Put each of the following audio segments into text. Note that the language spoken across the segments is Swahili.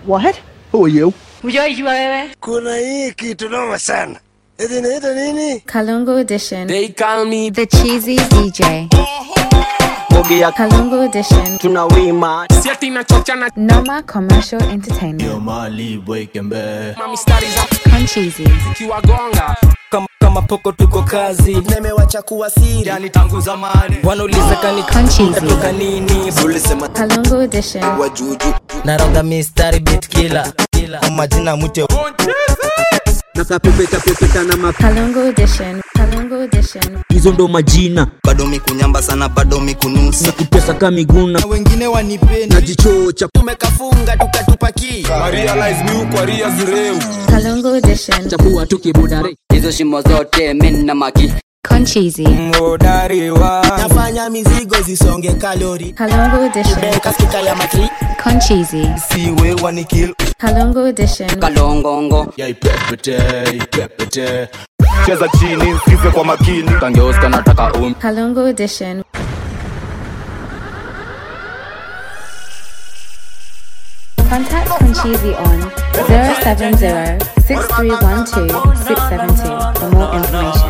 What? Who are you? Hujaijua wewe? Kuna hii kitu noma sana. Eti inaitwa nini? Kalungu Edition. They call me The Cheesy DJ. Bogi ya Kalungu Edition. tunawima. Siati na chochana Noma Commercial Entertainment. mali bwekembe Mami studies up Concheesy. kiwagonga kama, kama poko tuko kazi Nimewacha kuwa siri. yani tangu zamani wanauliza kani Concheesy. toka nini Ulisema Kalungu Edition. wa juju. naronga mistari bit kila Kwa majina mwite Kalungu Edition. Kalungu Edition. hizo ndo majina bado mikunyamba sana bado mikunusa. kutesa ka miguna Wengine wanipendi. najichocha Tumekafunga tukatupaki. Kalungu Edition. chapua tukibudare hizo shimo zote min na maki Concheesy. ngodari wa Nafanya mizigo zisonge kalori. Kalungu Edition. Kaskika ya matri. Concheesy. Siwe wanikil. Kalungu Edition. kalongongo yaipepete ipepete cheza chini msikize kwa makini kangeuska nataka um Kalungu Edition. Contact Concheesy on 070-6312-672 for more information.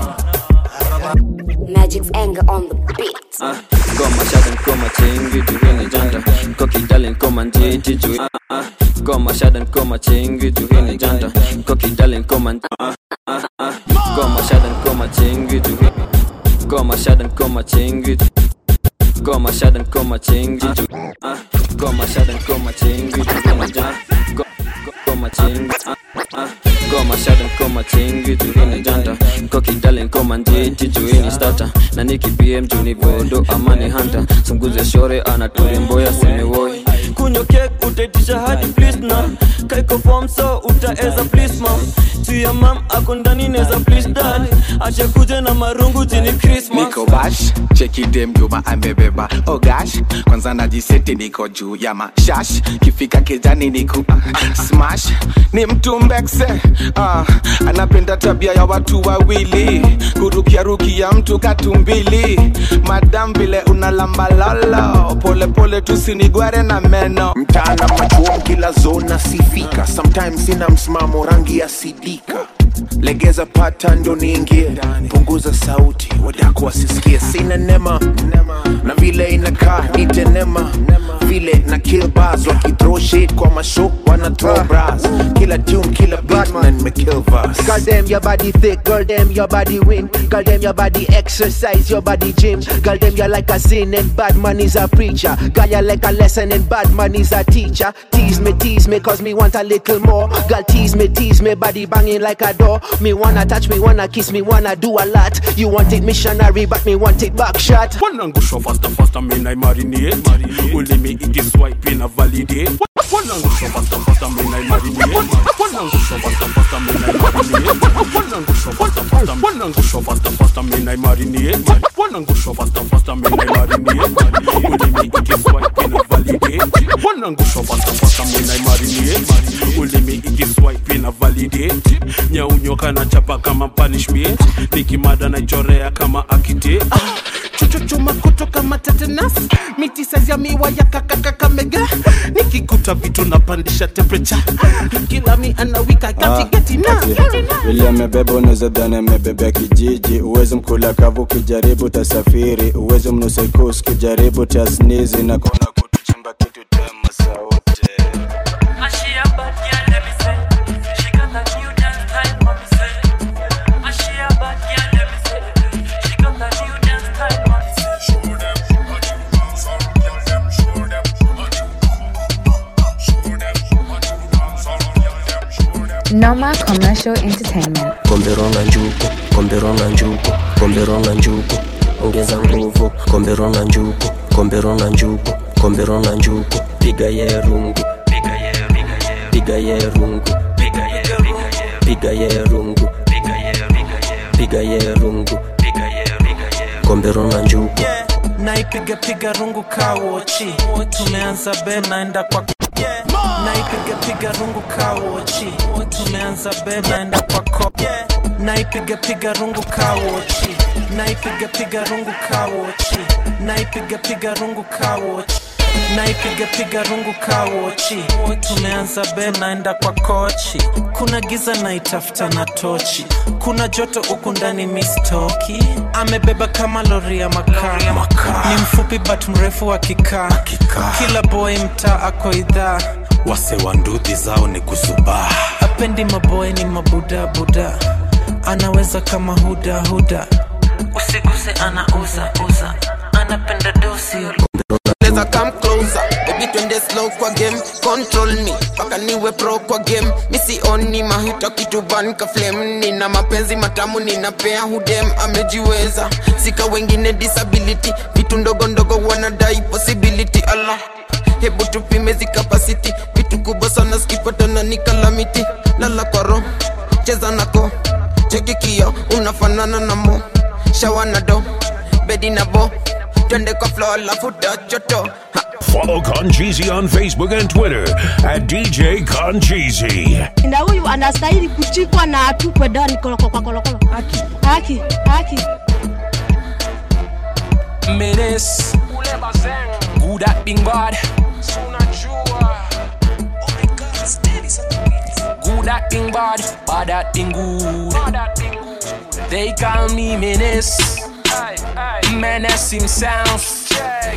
Magic's anger on the beat. Goma shadan koma chingi juhini janta Koki dalin koma njiti juhi ah, ah. Goma shadan koma chingi juhini janta Koki dalin koma ah, ah, ah. Goma shadan koma chingi juhi Goma shadan koma chingi Goma shadan koma chingi juhi ah. Goma shadan koma chingi juhini janta Go- go- Goma chingi ah, ah. Goma shadan koma chingi juhini janta Koki dalin koma njiti juhini starter na niki pm juni vodo amani hanta sunguze shore anaturimboya semewoi kunyo kek utaitisha hadi please na kaiko form so utaeza please mam tuya mam ako ndani neza please dad acha kuje na marungu jini christmas niko bash chekide mjuma amebeba oh gosh kwanza najiseti niko juu ya mashash kifika kijani niku uh, smash ni mtu mbekse uh, anapenda tabia ya watu wawili kurukia rukia mtu katumbili madam vile unalambalalo polepole tusinigware na meno mtaana machuom kila zona sifika sometimes sina msimamo rangi ya sidika legeza pata ndo niingie punguza sauti wadako wasisikie sina nema na vile inakaa nitenema vile na kill bars wakithrow shit kwa masho wana throw bras kila tune kila beat na nimekill verse Girl, them your body thick, girl, them your body win. Girl, them your body exercise, your body gym. Girl, them you like a sin and bad man is a preacher. Girl, you like a lesson and bad man is a teacher. Tease me, tease me, cause me want a little more. Girl, tease me, tease me, body banging like a door. Me wanna touch, me wanna kiss, me wanna do a lot. You want it missionary, but me want it back shot. wanangusho fasta fasta mina imarinate ulimi ikiswipe ina validate wanangusho fasta fasta mina imarinate wanangusho fasta fasta mina imarinate wanangusho fasta fasta wanangusho fasta fasta mina imarinate wanangusho fasta fasta mina imarinate ulimi ikiswipe ina validate wanangusho fasta fasta mina imarinate ulimi ikiswipe ina validate nyaunyoka na chapa kama punishment nikimada naichorea kama akite chuchuchuma kutoka matetenas miti saizi ya miwa ya kakakakamega nikikuta vitu napandisha temperature kila mi anawika gatigeti na vile amebeba unaweza dhani amebebea kijiji uwezi mkula kavu ukijaribu tasafiri uwezi mnusaikus ukijaribu tasnizi na kona kutuchimba kitu tema sauti Noma Commercial Entertainment. komberonga njuku komberonga njuku komberonga njuku ongeza nguvu komberonga njuku komberonga njuku komberonga njuku piga ye rungu piga ye piga ye rungu piga ye piga ye rungu piga ye rungu komberonga njuku naipiga piga rungu kawochi tumeanza be naenda kwa naipiga piga rungu kawochi tumeanza be naenda kwa ko naipiga piga rungu kawochi naipiga piga rungu kawochi naipiga piga rungu kawochi naipiga piga rungu kawochi tumeanza be naenda kwa kochi kuna giza naitafuta na tochi kuna joto huku ndani mistoki amebeba kama lori ya makaa ni mfupi but mrefu wa kikaa kila boy mtaa ako idhaa wase wa ndudhi zao ni kusubaa apendi maboy ni mabudabuda anaweza kama huda huda usiguse ana uza uza anapenda dosi Neza come closer baby twende slow kwa game control me paka niwe pro kwa game misi oni mahita kitu ban ka flame nina mapenzi matamu ninapea hudem amejiweza sika wengine disability vitu ndogo ndogo wanadai possibility Allah hebu tupime zi capacity vitu kubwa sana skipatana ni kalamiti lala kwa roho cheza nako cheki kio unafanana na mo shawa na do bedi na bo twende kwa floor alafu tachoto Follow Concheesy on Facebook and Twitter at DJ Concheesy. na huyu anastahili kuchikwa na atupwe ndani kolokolo kolokolo. Haki, haki, haki. Menace Good at being bad Good at being bad Bad at being good They call me Menace Menace himself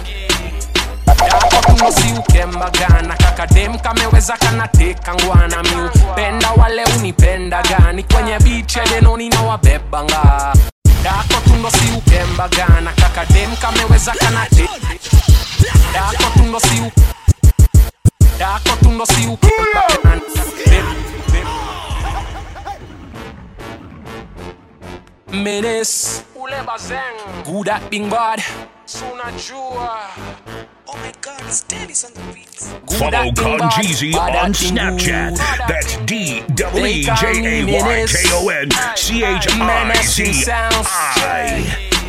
yako tunosi ukembagana kakadem kameweza kanateka ngwana miu penda wale unipenda gani kwenye biche denoni na wabebanga yako tunosi ukembagana kakadem kameweza kanate yako tunosi u- yako tunosi ukembagana Menace ule bazeng good at being bad sunajua Follow Concheesy on Snapchat. That's D W E J A Y K O N C H I Z I.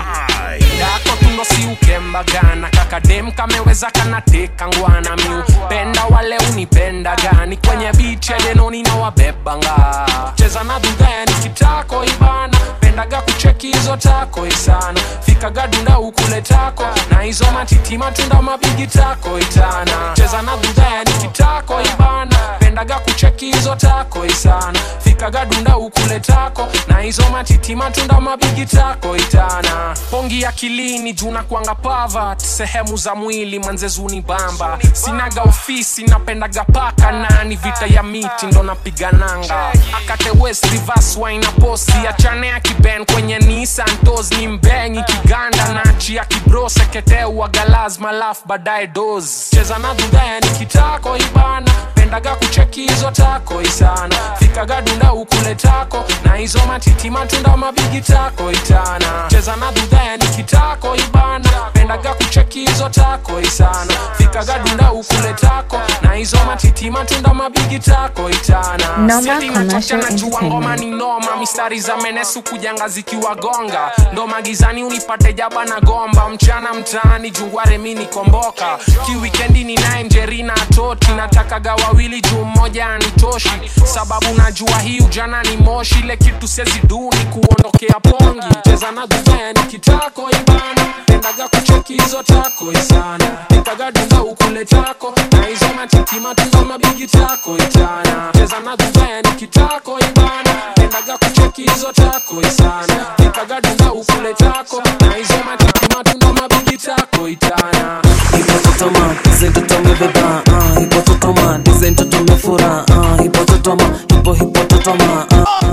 yako tunosi ukembagana kakadem kameweza kanateka ngwana miu penda wale unipenda gani kwenye biche denoni na wabebanga cheza na dhudheni kitako ibana pendaga kucheki hizo tako isana fikaga dunda ukule tako na hizo matiti matunda mabigi tako itana cheza na dhudheni kitako ibana pendaga kucheki hizo tako isana fikaga dunda ukule tako na hizo matiti matunda mabigi tako itana pongi akilini juna kwanga pavat sehemu za mwili manzezuni bamba sinaga ofisi napendaga paka nani vita ya miti ndo napigananga akate west reverse wine na posi achane akiben kwenye Nissan tos ni mbengi kiganda nachi ya kibro seketeu wagalazma laf baadaye dos cheza na dhudhaya ni kitako ibana pendaga kucheki hizo tako isana fikaga dunda ukule tako na hizo matiti matunda mabigi tako itana cheza na dhudhaya ni kitako ibana pendaga kucheki hizo tako isana fikaga dunda ukule tako na hizo matiti matunda mabigi tako itana Noma Siati Commercial nachocha najua ngoma Entertainment. ni noma mistari za menesu kujanga zikiwagonga ndo magizani unipate jaba na gomba mchana mtaani jungware mi nikomboka kiwikendi ni naye njerina toti natakaga wawili juu mmoja anitoshi sababu najua hii ujana ni moshi ile kitu sezi duni kuondokea pongi cheza na dhuveni kitako ibana pendaga kucheki hizo tako isana pikaga dunga ukule tako na hizo matiti matunza mabigi tako itana cheza na dhuveni kitako ibana pendaga kucheki hizo tako isana pikaga dunga ukule tako na hizo matiti matunda mabigi tako itana hipototoma dizentotomebeba uh, hipototoma dizentotomefura uh, hipototoma hipo hipototoma uh,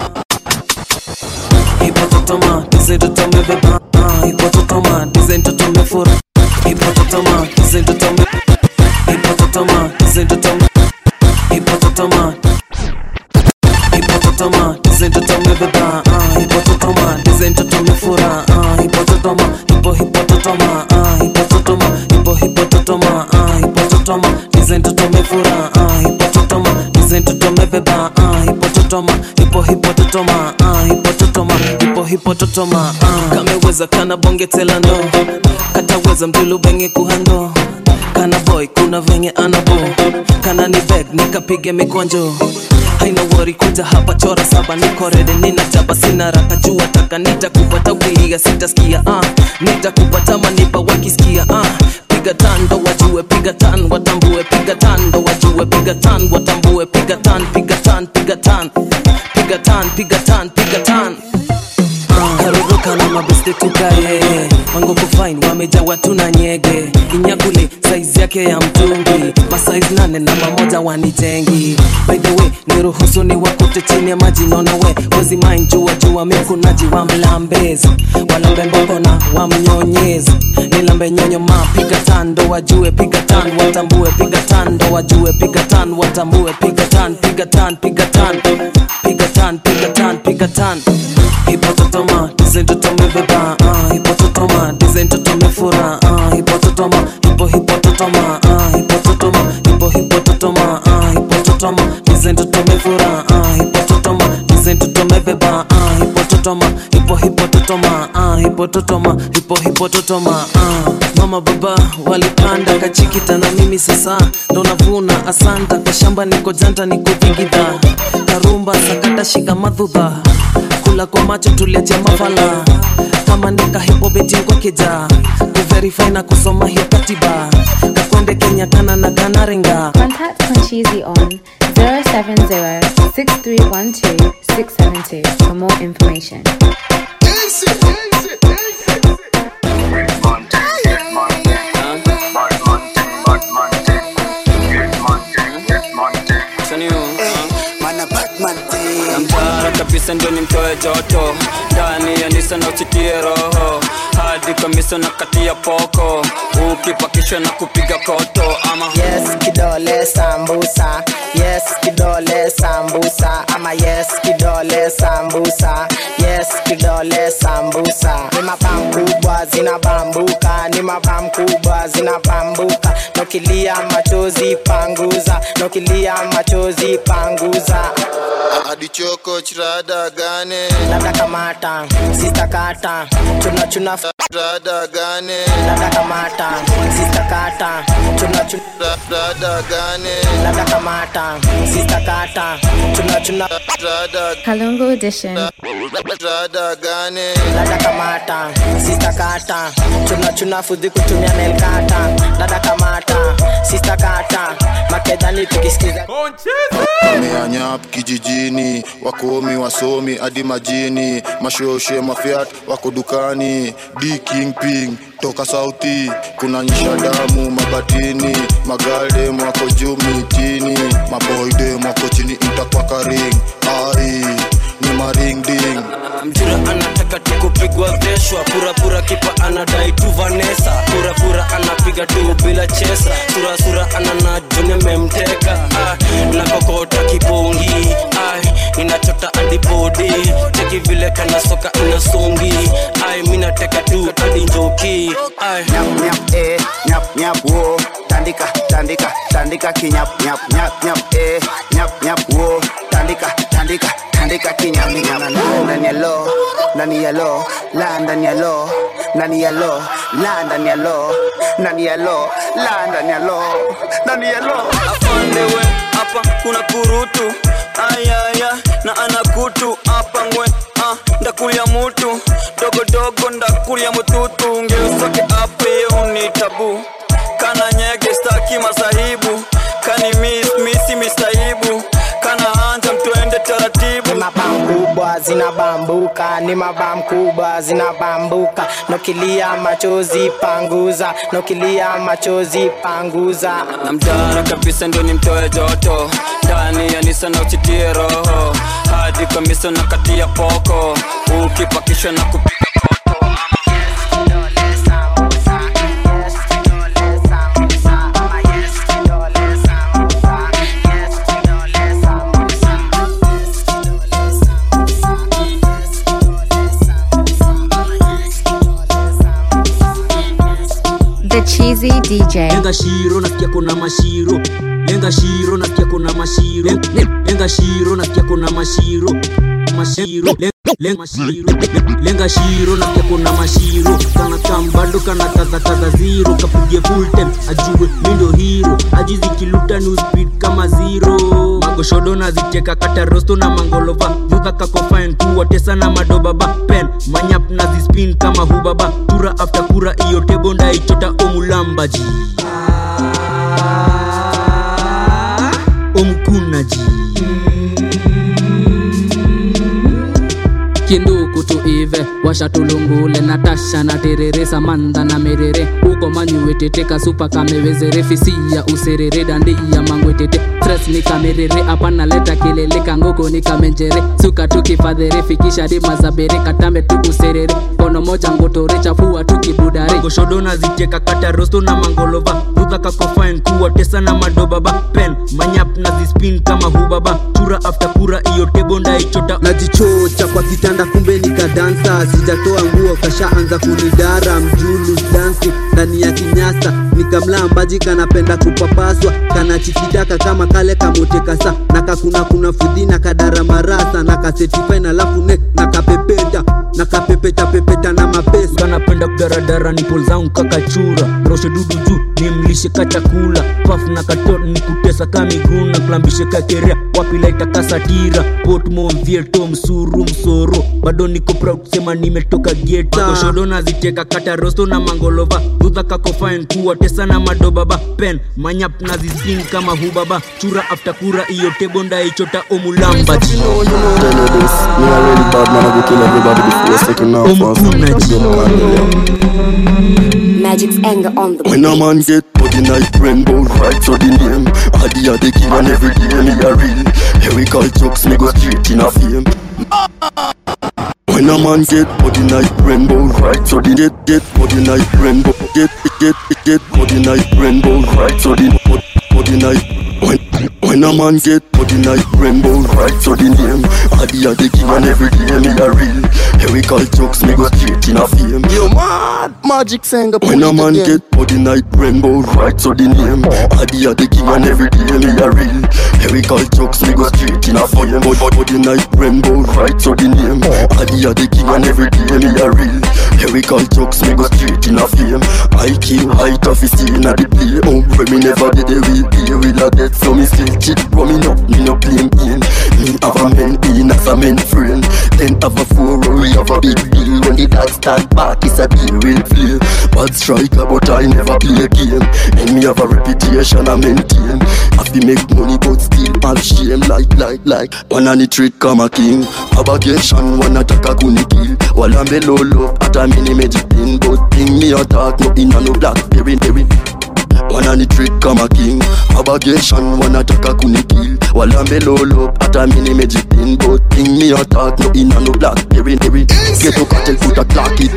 hipototoma dizentotomebeba uh, hipototoma dizentotomefura hipototoma dizentotome hipototoma dizentotome hipototoma hipototoma dizentotomebeba uh, hipototoma dizentotomefura uh, hipototoma hipo hipototoma uh, hipototoma hipo hipototoma uh, hipototoma dizentotomefura uh, hipototoma dizentotomebeba uh, hipototoma hipo hipototoma uh, hipototoma hipo hipototoma uh. kameweza kana bongetela ndo kataweza mdulu benge kuhando kana boy kuna venye anabo kana ni beg nikapige mikonjo haina wori kuja hapa chora saba niko rede nina jaba sina raka jua taka nitakupata wiiga sitaskia uh. nitakupata manipa wakisikia uh. piga piga tan ndo wajue piga tan watambue piga tan ndo wajue piga tan watambue piga tan piga tan piga tan piga tan piga tan piga tan karuruka na mabeste tukaye wanguku fine wameja watu na nyege inyakule saizi yake ya mtungi masaizi nane na mamoja wanitengi by the way niruhusu ni wakute chini ya maji naona we wezi mind jua jua mikunaji wa mlambezi walambe mboko na wamnyonyezi nilambe nyonyo ma piga tando wajue piga tan watambue piga tando wajue piga tan watambue piga tan piga tan piga tan piga tan piga tan piga tan hipototoma dizentotomebeba uh, hipototoma dizentotomefura uh, hipototoma hipo hipototoma uh, hipototoma hipo hipototoma uh, hipototoma dizentotomefura uh, hipototoma dizentotomebeba uh, hipototoma hipo hipototoma uh, hipototoma hipo hipototoma uh. mama baba walipanda kachikita na mimi sasa ndo navuna asanta kwa shamba niko janta niko vigidha karumba sakata shika madhudha kula kwa macho tuliacha mafala kama ndika hipobeti kwa keja kuverify na kusoma hiyo katiba kakonde kenya kana na kanaringa Contact Conchizi on 070-6312-672 for more information. namtara kabisa ndio nimtoe joto ndani ya nisa na usikie roho hadi kamisa na kati ya poko ukipakishwa na kupiga koto ama yes kidole sambusa yes kidole sambusa ama yes kidole sambusa yes kidole sambusa ni mapam kubwa zinabambuka ni mapam kubwa zinabambuka nokilia machozi panguza nokilia machozi panguza adichoko chirada gane dada kamata sista kata chuna chuna rada gane dada kamata sista kata chuna chuna rada gane dada kamata sista kata chuna chuna rada Kalungu Edition. rada gane dada kamata sista kata chuna chuna fudhi kutumia melkata dada kamata sista kata makedhani tukisikiza wameanyap kijijini wakomi wasomi hadi majini mashoshe mafiat wako dukani d kingping toka sauti kuna nyisha damu mabatini magaldem wako juu mitini maboydem wako chini mtakwakaring ai ni maringding mjura anataka tu kupigwa veshwa purapura kipa anadai tu vanesa purapura anapiga tu bila chesa surasura anana juni amemteka ah, na kokota kipongi ah, inachota adipodi teki vile kana soka inasongi ai minateka tu hadi njoki ai nyap nyap eh nyap nyap wo tandika tandika tandika kinyap nyap nyap nyap eh nyap nyap wo tandika tandika tandika kinyap nyap ndani ya lo ndani ya lo la ndani ya lo ndani ya lo la ndani ya lo ndani ya lo la ndani ya lo ndani ya lo afandewe hapa kuna kurutu ayaya na anakutu hapa ngwe ah, ndakulia mutu dogodogo ndakulia mututu ngeusoke ape uni tabu kana nyege staki masahibu kani mis misi mistaibu kana hanja mtuende taratibu ni mabam kubwa zinabambuka ni mabam kubwa zinabambuka nokilia machozi panguza nokilia machozi panguza namtara kabisa ndio nimtoe joto ndani ya nisa na usitie roho hadi kamisa na kati ya poko ukipakishwa na kupiga The Cheesy DJ. lenga shiro nasikia kuna mashiro lenga shiro nasikia kuna mashiro lenga shiro nasikia kuna mashiro mashiro Len- lenga shiro lenga shiro nasikia kuna mashiro kana kambando kana taza taza zero kapige full time ajue mindo hero ajizi kiluta new speed kama zero goshodo naziteka kata rosto na mangolova dhudha kakofine kuwatesa na madobaba pen manyap nazispin kama hubaba tura after kura iyo tebo ndaichota omulambaji omkunaji kinduku tuive washatulungule natasha na terere samantha na merere uko manyuweteteka supa kamewezere fisia userere dandia mangwetete tres ni kamerere apana leta kilele kangoko ni kamenjere suka tukifadhere fikisha dima za bere katambe tukuserere kono moja ngotore chafua tukibudare goshodo naziteka kata rosto na mangolova dhudha kakofine kuwatesa na madobaba pen manyap nazispin kama hubaba tura after kura iyo tebo ndaichota najichocha kwa kitanda kumbe nikadansa sijatoa nguo kashaanza kunidara mjulu dansi ndani ya kinyasa nikamlambaji kanapenda kupapaswa kanachikidaka kama kale kamotekasa na kakuna kuna fudhi na kadara marasa na kasetifen alafu ne nakapepeta nakapepeta pepeta na mapesa kanapenda kudaradara ni pol zangu kakachura roshe dudu juu nimlishe ka chakula paf na katot ni kutesa ka miguu na kulambishe ka kerea wapilaita kasatira potmovieto msuru msoro bado niko proud kusema nimetoka geta goshodo naziteka kata rosto na mangolova dhudha kakofine kuwatesa na madobaba pen manyap nazisin kama hubaba chura after kura iyo tebo ndaichota omulamba Tell you this, me a real bad man, I go kill everybody before second now fast. Magic's anger on the When a man get body night rainbow right so the name Adi a the king and every day me a real Here we call jokes me go straight in a fame When a man get body night rainbow right so the get get body night rainbow get get get body night rainbow right so the body night when when a man get body night rainbow right so the name Adi a the king and every day me a real Here we call jokes me go straight in a fame You mad? Magic singer. when a man get body night rainbow right so the name Adi a the king and every day me a real Here we call jokes me go straight in a fire Body, body night rainbow right so the name Adi a the king and every day me a real Here we call jokes me go straight in a fame IQ height of his in a the play Oh when me never did a real play with a dead so me still cheat Bro me no, me no blame in Me have a man in as a man friend Then have a four we have a big deal When the dog stand back it's a deal real play Bad striker but I never play a game And me have a reputation I maintain Have to make money but still have shame Like, like, like One on the trick come a king Abagation one attack a kuni kill While I'm below love at a mini magic thing But thing me attack no in a no blackberry berry one on the trick come a king Abagation one attack a kuni kill While I'm below love at a mini magic thing But thing me attack no in a no blackberry berry Get to cartel put a clock it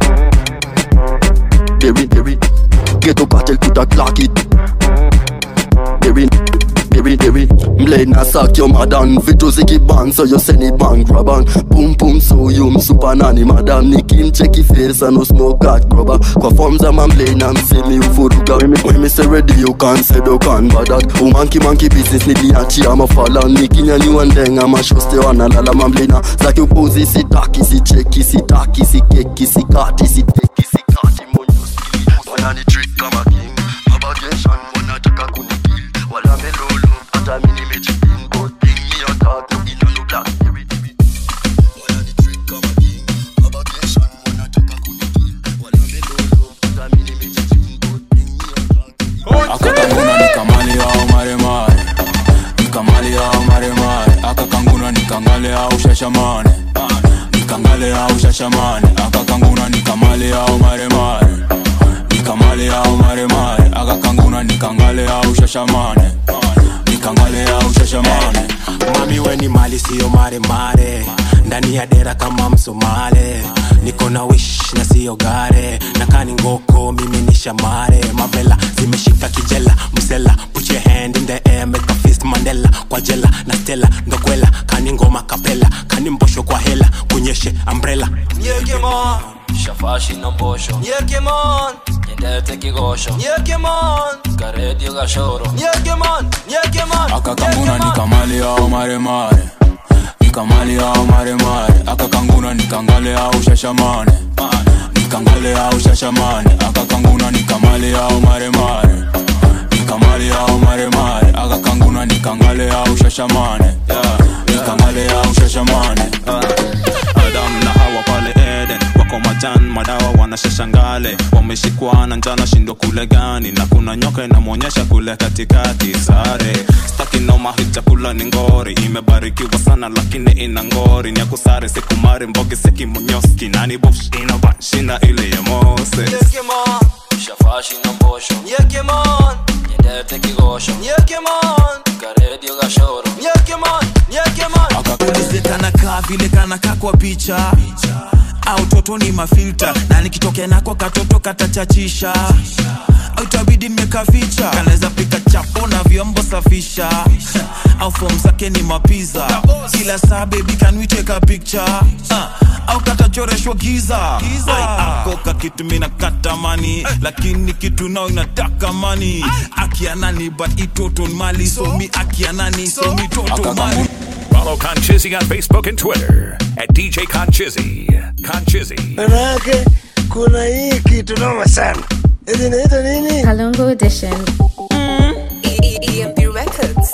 Berry berry Get to cartel put a clock it Berry berry berry Mlay na sack your madam Vitu zikiban so you send it bang grab on Boom boom so you msupa nani madam Nikim cheki face and no smoke cat grubber Kwa form za mamlay na msemi ufuruga When me say ready you can say do can but that Oh monkey monkey business niliachi ama fala Nikinyanyua ndenga mashoste wanalala mamlay na Zaki upuzi sitaki sicheki sitaki sikeki sikati siteki sikati monyo Wanani trick kama king Abagation wanataka kunikill Wala melolo hata mini mejipin But thing me attack no ina no black Berry berry Wanani trick kama king Abagation wanataka kunikill Wala melolo hata mini mejipin But thing me attack akakanguna nikamali au maremare nikamali au maremare akakanguna nikangale au shashamane nikangale au shashamane akakanguna nikamali au maremare nikamali au maremare akakanguna nikangale au shashamane nikangale au shashamane mami weni mali siyo maremare ndani ya dera kama msomale niko na wish na siyo gare nakani ngoko mimi ni shamare mavela zimeshika kijela msela put your hand in the air make a fist mandela kwa jela na stela ndokwela kani ngoma kapela kani mbosho kwa hela kunyeshe umbrella Nyekemon Shafashi na mbosho Nyekemon Nyendete kigosho Nyekemon Karedio gashoro Nyekemon Nyekemon akakanguna nikamali au maremare nikamali au maremare akakanguna nikangale au shashamane nikangale au shashamane akakanguna nikamali au maremare nikamale au maremare akakanguna nikangale au shashamane yeah. nikangale au shashamane adam na hawa pale eden wako majan madawa wanashashangale wameshikwa na njana shindo kule gani na kuna nyoka inamwonyesha kule katikati sare staki noma hii chakula ni ngori imebarikiwa sana lakini ina ngori ni akusare sikumari mbogi sekimunyoski nani bush inabanshina ile ya moses shafashi na mbosho nyendete kigosho karedio gashoro ulize kanakaa vile kanakaa kwa picha au toto ni mafilta na nikitokea nako katoto katachachisha au itabidi nimekaficha kanaweza pika chapo na vyombo safisha au fom zake ni mapiza kila saa bebi kanwiteka picture uh, au katachoreshwa giza Ai, ako kakitu mina katamani lakini kitu nao inataka mani akianani but itoton mali so mi akianani so mi toto mali Follow Conchizzy on Facebook and Twitter at DJ Conchizzy. Conchizzy. manake kuna hii kitu noma sana hizi inaitwa nini Kalungu Edition. EMP Records.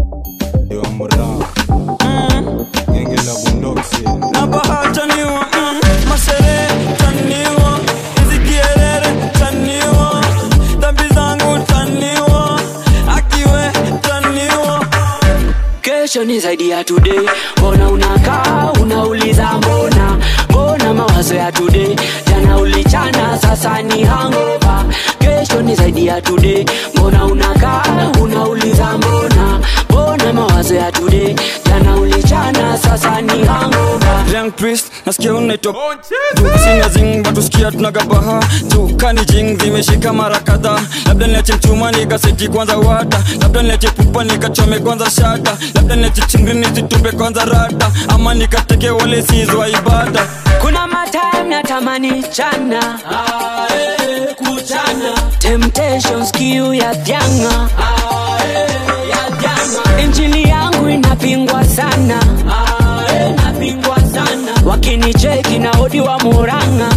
nabahataniwa mm, masere taniwa hizi kierere taniwa dhambi zangu taniwa akiwe taniwa kesho ni zaidi ya today mbona unakaa unauliza mbona mbona mawazo ya today jana ulichana sasa ni hangova kesho ni zaidi ya today mbona unakaa unauliza mbona mbona mawazo ya today jana ulichana sasa ni hangova Young priest nasikia unaitwa sina zing batusikia tunagabaha tukani jing zimeshika mara kadhaa labda niache mchuma nikaseti kwanza wata labda niache pupa nikachome kwanza shata labda niache chingri nizitupe kwanza rata ama nikateke wale sizwa ibada kuna matime natamani chana kuchana temptations kiu ya vyanga injili yangu inapingwa sana inapingwa sana wakinicheki na odi wa muranga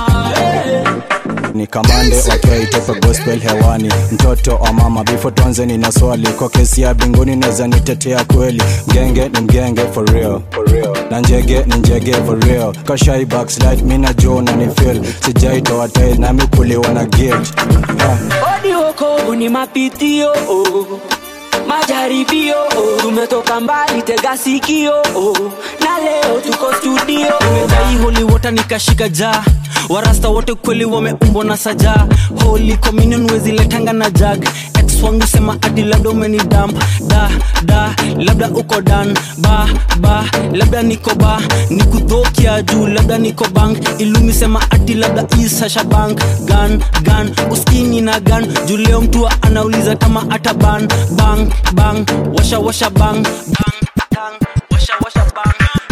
ni kamande wakiwaitepe gospel hewani mtoto wa mama bifo tuanze nina swali kwa kesi ya binguni naweza nitetea kweli mgenge ni mgenge for real. na njege ni njege for real kashai backslide mi najua ni feel sijaitoa tail nami kuliwa na gate yeah. odi wokovu ni mapitio oh. majaribio oh. tumetoka mbali tega sikio oh. na leo tuko studio nimedai holy water nikashika jaa warasta wote kweli wameumbwa na sajaa holy communion weziletanga na jag ex wangu sema ati labda umeni damp da da labda uko dan ba ba labda niko ba nikudhokia juu labda niko bank ilumi sema ati labda isasha bank gan gan uskini na gan juu leo mtu anauliza kama ata ban bang bang washa washa bang bang bang washa washa bang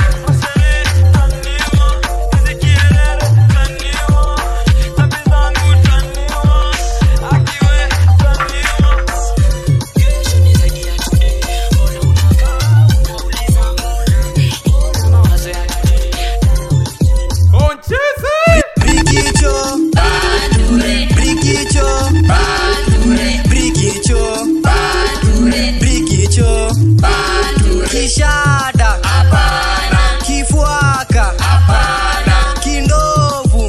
Brigicho, Brigicho, Brigicho, Brigicho, Kishada, Kifuaka, Kindovu,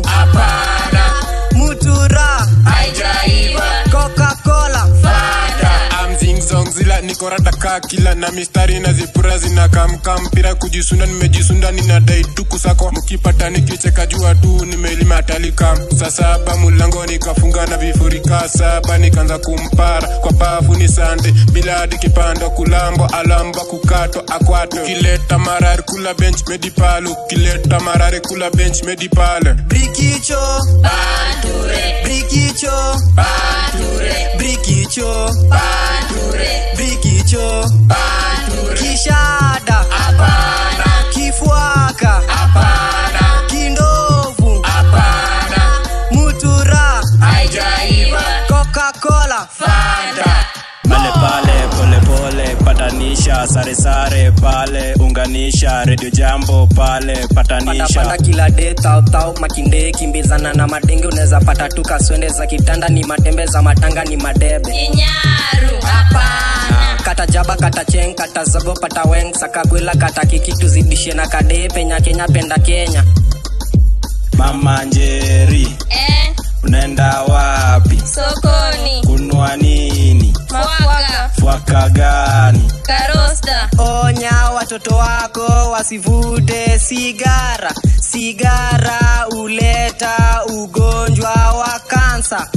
Mutura, Coca-Cola, amzingzongzila nikorataka kila na mistari na zipura zinakamka mpira kujisunda nimejisunda ninadai tuku sako mkipata nikicheka jua tu nimelima talika saa saba mulango nikafunga na vifurika saba nikaanza kumpara kwa bafu ni sande bila hadi kipando kulambo alamba kukato akwato kileta marari kula bench medipalo kileta marari kula bench medipale Brigicho, Brigicho, Brigicho, Brigicho, Kishada, Kifuaka, Kindovu, Mutura, Coca-Cola, pale pale pole pole patanisha kisha sare sare pale unganisha redio jambo pale patanisha pandapanda kila de tautau makinde kimbizana na madenge unaweza pata tu kaswende za kitanda ni matembe za matanga ni madebe Kinyaru, hapana. kata jaba kata cheng kata zogo pata weng sakagwela kata kiki tuzidishe na kade penya kenya penda kenya mama njeri Eh, unaenda wapi sokoni. kunwa nini Mwaka. fwaka gani Karosta. onya watoto wako wasivute sigara sigara uleta ugonjwa wa kansa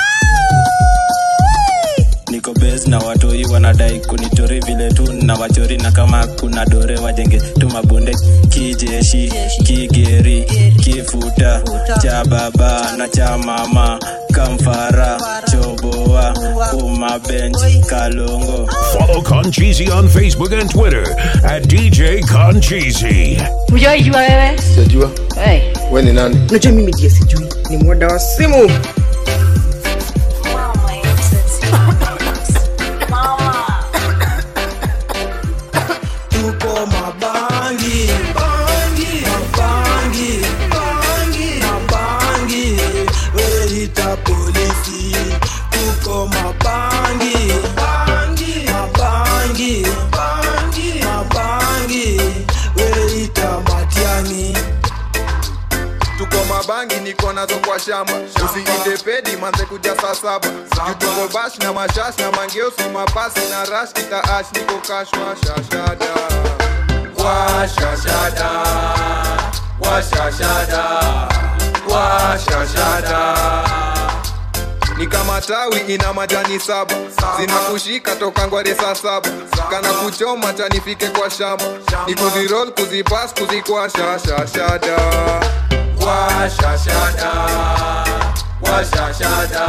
niko bes na watoi wanadai kunitori vile tu na wachori na kama kuna dore wajenge tu mabonde kijeshi kigeri kifuta cha baba na cha mama kamfara choboa umabench kalongo Follow Concheesy on Facebook and Twitter at DJ Concheesy. Hujaijua wewe? sijajua Hey. we ni nani Unajua mimi ndiye sijui. Ni mwada wa simu. tuko mabangi bangi mabangi bangi mabangi weita polisi tuko mabangi bangi mabangi bangi mabangi weita matiani tuko mabangi niko nazo kwa shamba usiinde pedi manze kuja saa saba tuko bash na mashash na mangeusi mapasi na rash kitaash niko kashwa shashada washashada washashada washashada ni kama tawi ina majani saba zinakushika toka ngware saa saba kana kuchoma chanifike kwa shamba ni kuzirol kuzipas kuzikwasha shashada washashada washashada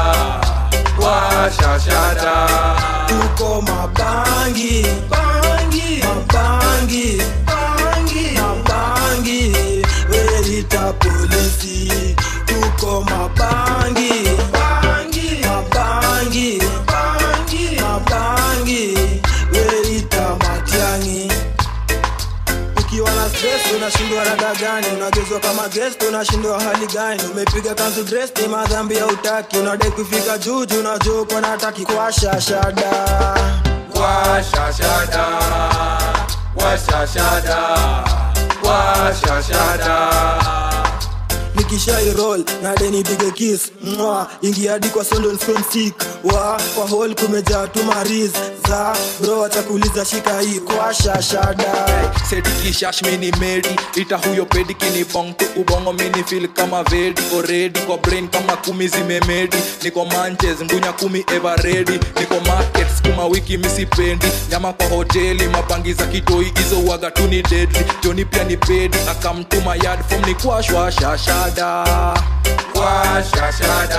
washashada tuko mabangi bangi mabangi bangi mabangi weita polisi tuko mabangi bangi mabangi bangi mabangi weita matiangi ukiwa na stress unashindwa rada gani unagezwa kama guest unashindwa hali gani umepiga kanzu dress ni madhambi ya utaki unadai kufika juju unajua uko nataki kwa shashada washashada washashada washashada nikishairol nade nipige kis mwa ingia hadi kwa London Film Sick wa kwa hall kumejaa tu mariz za bro atakuuliza shika hii kwa shashada seti kishash mini medi ita huyo pedi kinibong tu ubongo mini feel kama vedi already kwa brain kama kumi zimemedi niko manches ngunya kumi ever ready niko market skuma wiki misipendi nyama kwa hoteli mapangi za kitoi hizo waga tu ni deadly joni pia ni pedi akamtuma yard form ni kwashwa shashada washashada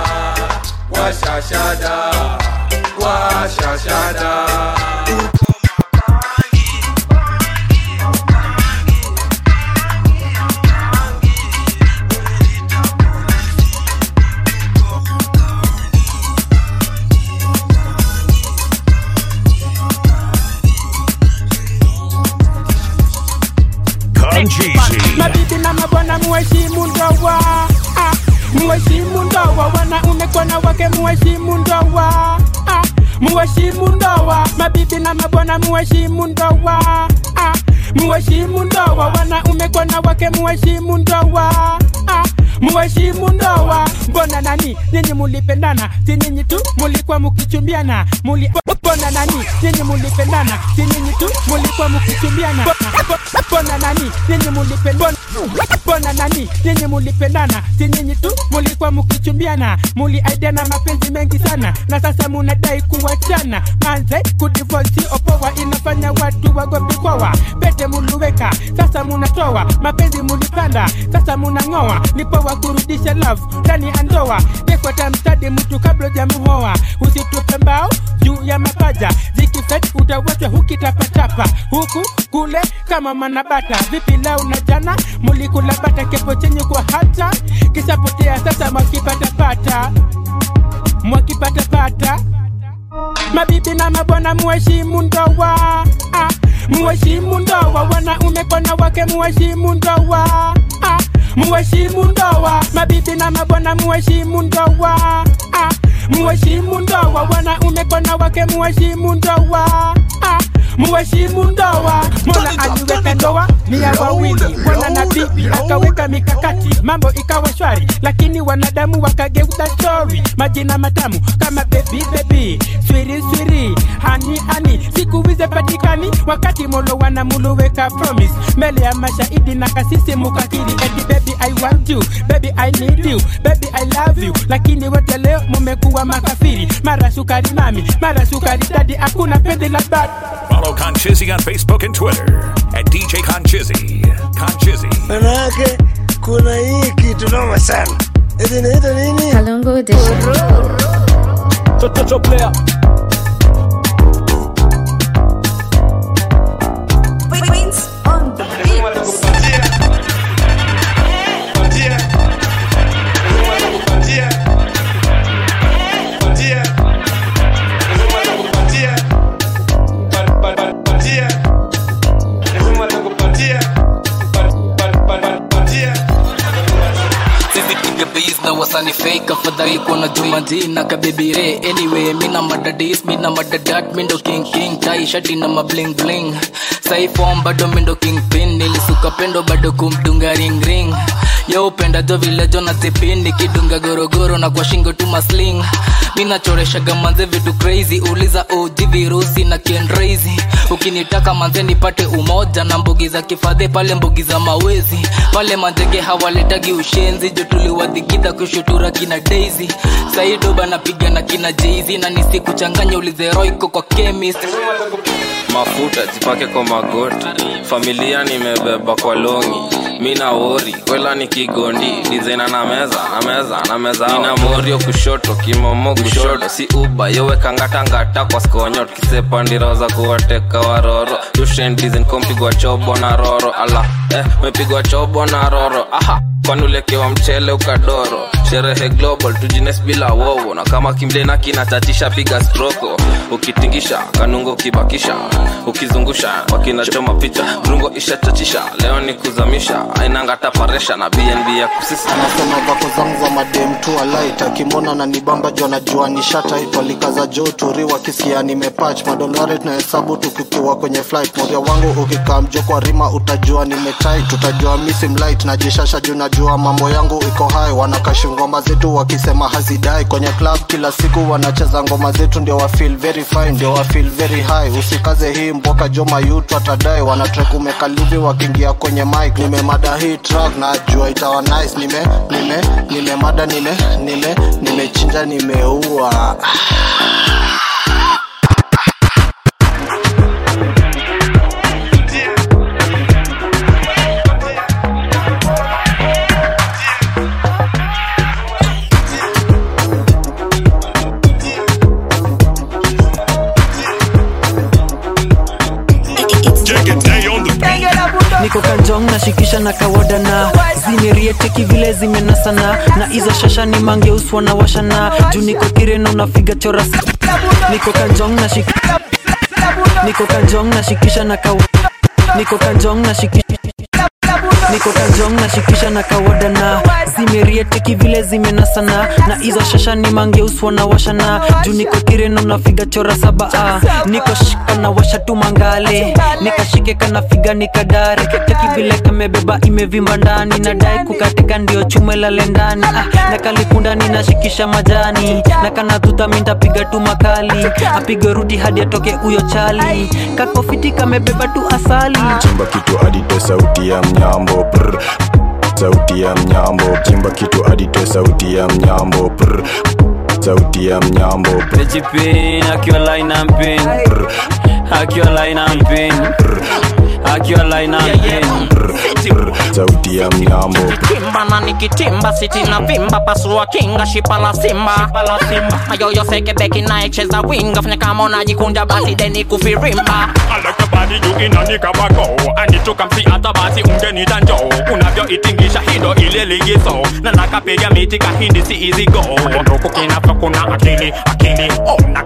washashada washashada Concheesy. mabibi na mabwana muheshimu ndoa ah, muheshimu ndoa wanaume kwa wake muheshimu ndoa ah, muheshimu ndoa mabibi na mabwana muheshimu ndoa ah, muheshimu ndoa wanaume kwa wake muheshimu ndoa ah, muheshimu ndoa mbona nani nyinyi mulipendana si nyinyi tu mulikuwa mukichumbiana muli mbona nani nyinyi mulipendana si nyinyi tu mulikuwa mukichumbiana mbona nani nyinyi mulipendana mbona nani nyinyi mulipendana si nyinyi tu mulikuwa mukichumbiana muliaidiana mapenzi mengi sana na sasa munadai kuwachana manze kudivosi opoa inafanya watu wagopi kwawa pete muluweka sasa munatoa mapenzi mulipanda sasa munang'oa ni poa kurudisha love ndani ya ndoa tekwata mstadi mtu kabla jamuhoa usitupe mbao juu ya mapaja zikifet utawachwa hukitapatapa huku kule kama manabata vipi lau na jana mulikula bata kepo chenye kwa hata kisapotea sasa mwakipatapata mwakipatapata mabibi na mabwana muheshimu ndoa ah, na wake muheshimu ndoa ah, muheshimu ndoa mabibi na mabwana muheshimu ndoa ah, muheshimu ndoa wanaume kwa na wake muheshimu ndoa ah, muheshimu ndoa mola aliweka ndoa ni ya wawili bwana na bibi akaweka mikakati mambo ikawa shwari lakini wanadamu wakageuza stori majina matamu kama bebi bebi swiri swiri hani hani siku hizi patikani wakati molo wanamuluweka promise mbele ya mashahidi na kasisi mukakiri eti baby i want you baby i need you baby i love you lakini wote leo mumekuwa makafiri mara sukari mami mara sukari dadi hakuna pendi la bad Follow Conchizzy on Facebook and Twitter at DJ Conchizzy. Conchizzy. manake kuna hii kitu noma sana eti inaitwa nini Kalungu Edition. Toto player. Prince on the beat. sisi piga base na wasani fake afadhali kuona jumadi na kabibire anyway mina madadis mina madadat mindo king king tai shati na mabling bling sai form bado mindo king pin nilisuka pendo bado kumdunga ring ring yo upenda jo vile jona zipini kidunga gorogoro na kwa shingo tu masling minachoreshaga manze vitu crazy uliza og virusi na kendrazy ukinitaka manze nipate umoja na mbugi za kifadhe pale mbugi za mawezi pale manzege hawaletagi ushenzi jo tuliwadhigidha kushutura kina daisy saidoba napiga na kina jeizi na nisikuchanganya ulizeroiko kwa chemist mafuta jipake kwa magoti familia nimebeba kwa longi mina wori kwela ni kigondi dizaina na meza na meza na meza nina morio kushoto kimomo kushoto si uba yowekangatangata kwa skonyot kisepandira za kuwateka waroro tushen dizen kompigwa chobo na roro ala eh, mepigwa chobo na roro aha kwani ulekewa mchele ukadoro sherehe global tujines bila wowo na kama kimlena kinatatisha piga stroko ukitingisha kanungo ukibakisha ukizungusha wakinachoma picha rungo ishachachisha leo ni kuzamisha ainanga taparesha na bnb ya kusisa anasema vako zangu za madem tu alait akimwona na nibamba juu anajua nishataitalikaza jo turi wakisikia nimepach madolari tunahesabu tukikiwa kwenye flight moria wangu ukikaa mjo kwa rima utajua nimetai tutajua misim light najishasha juu najua mambo yangu iko hai wanakashi ngoma zetu wakisema hazidai kwenye club kila siku wanacheza ngoma zetu ndio wa feel very fine ndio wa feel very high usikaze hii mboka jo mayutu atadai wanatrek umekalivi wakiingia kwenye mic nimemada hii track najua itawa nice nime nime nimemada nime nime nimechinja nimeua niko kanjong nashikisha na kawoda na zimerieteki vile zimenasana na hizo shasha ni mangeuswa na washana juu niko kireno nafiga chora si- niko kanjong nashik niko kanjong nashikisha na kaw niko kanjong nashikisha niko kanjong nashikisha na kawoda na zimerieteki vile zimenasana na hizo shasha ni mangeuswa na washana juu niko kireno nafiga chora saba ah. niko shika na washa tu mangale nikashike kana figa nikadare teki vile kamebeba imevimba ndani nadai kukatika ndio chume lale ndani ah. na kalikundani nashikisha majani na kana tuta mintapiga tu makali apige rudi hadi atoke huyo chali kakofiti kamebeba tu asali chimba kitu adite sauti ya mnyambo prr. sauti ya mnyambo chimba kitu adite sauti ya mnyambo prr. sauti ya mnyambo prr. Pejipin, akiwa line and pin Akiwa line and pin Akiwa line and pin sauti ya mnyambo kimba na nikitimba siti na vimba pasua kinga shipa la simba mayoyo seke beki naecheza winga fanya kama unajikunja basi deni kufirimba alakabadi juu inanikabako anichukamsi hata basi ungenita njoo unavyoitingisha hindo ile ligizo na nakapiga miti kahindi si easy go nduku kinavyo kuna akili akili ona kanavyo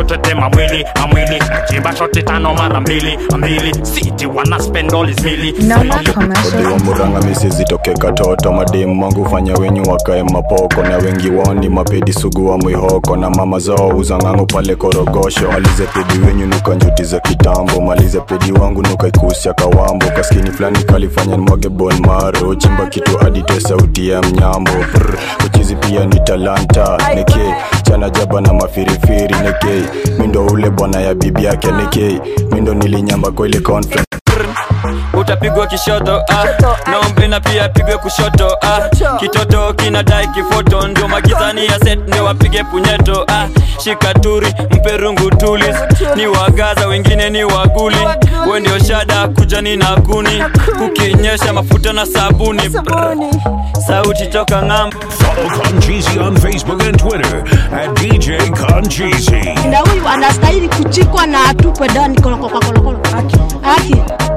tetema mwili amwili nachimba shoti tano mara mbili mbili siti wana spend all his mili muranga misizitoke katoto mademu wangu fanya wenyu wakae mapoko na wengi wao ni mapedi sugu wa mwihoko na mama zao uzangangu pale korogosho malize pedi wenyu nuka njuti za kitambo malize pedi wangu nuka ikusia kawambo kaskini fulani kalifanya nimwage bon maro chimba kitu adite sauti ya mnyambo Brr, uchizi pia ni talanta neke chana jaba na mafirifiri neke mindo ule bwana ya bibi yake neke mindo nilinyamba kwa ile conference utapigwa kishoto ah. naombe na pia pigwe kushoto ah. kitoto kinadai kifoto ndio magizani ya set ndio wapige punyeto ah. shikaturi mperungu tulis ni wagaza wengine ni waguli we ndio shada kujani na kuni kukinyesha mafuta na sabuni Brr. sauti toka ng'ambo Follow Concheesy on Facebook and Twitter at DJ Concheesy. na huyu anastahili kuchikwa na atupwe ndani kolokolokolo haki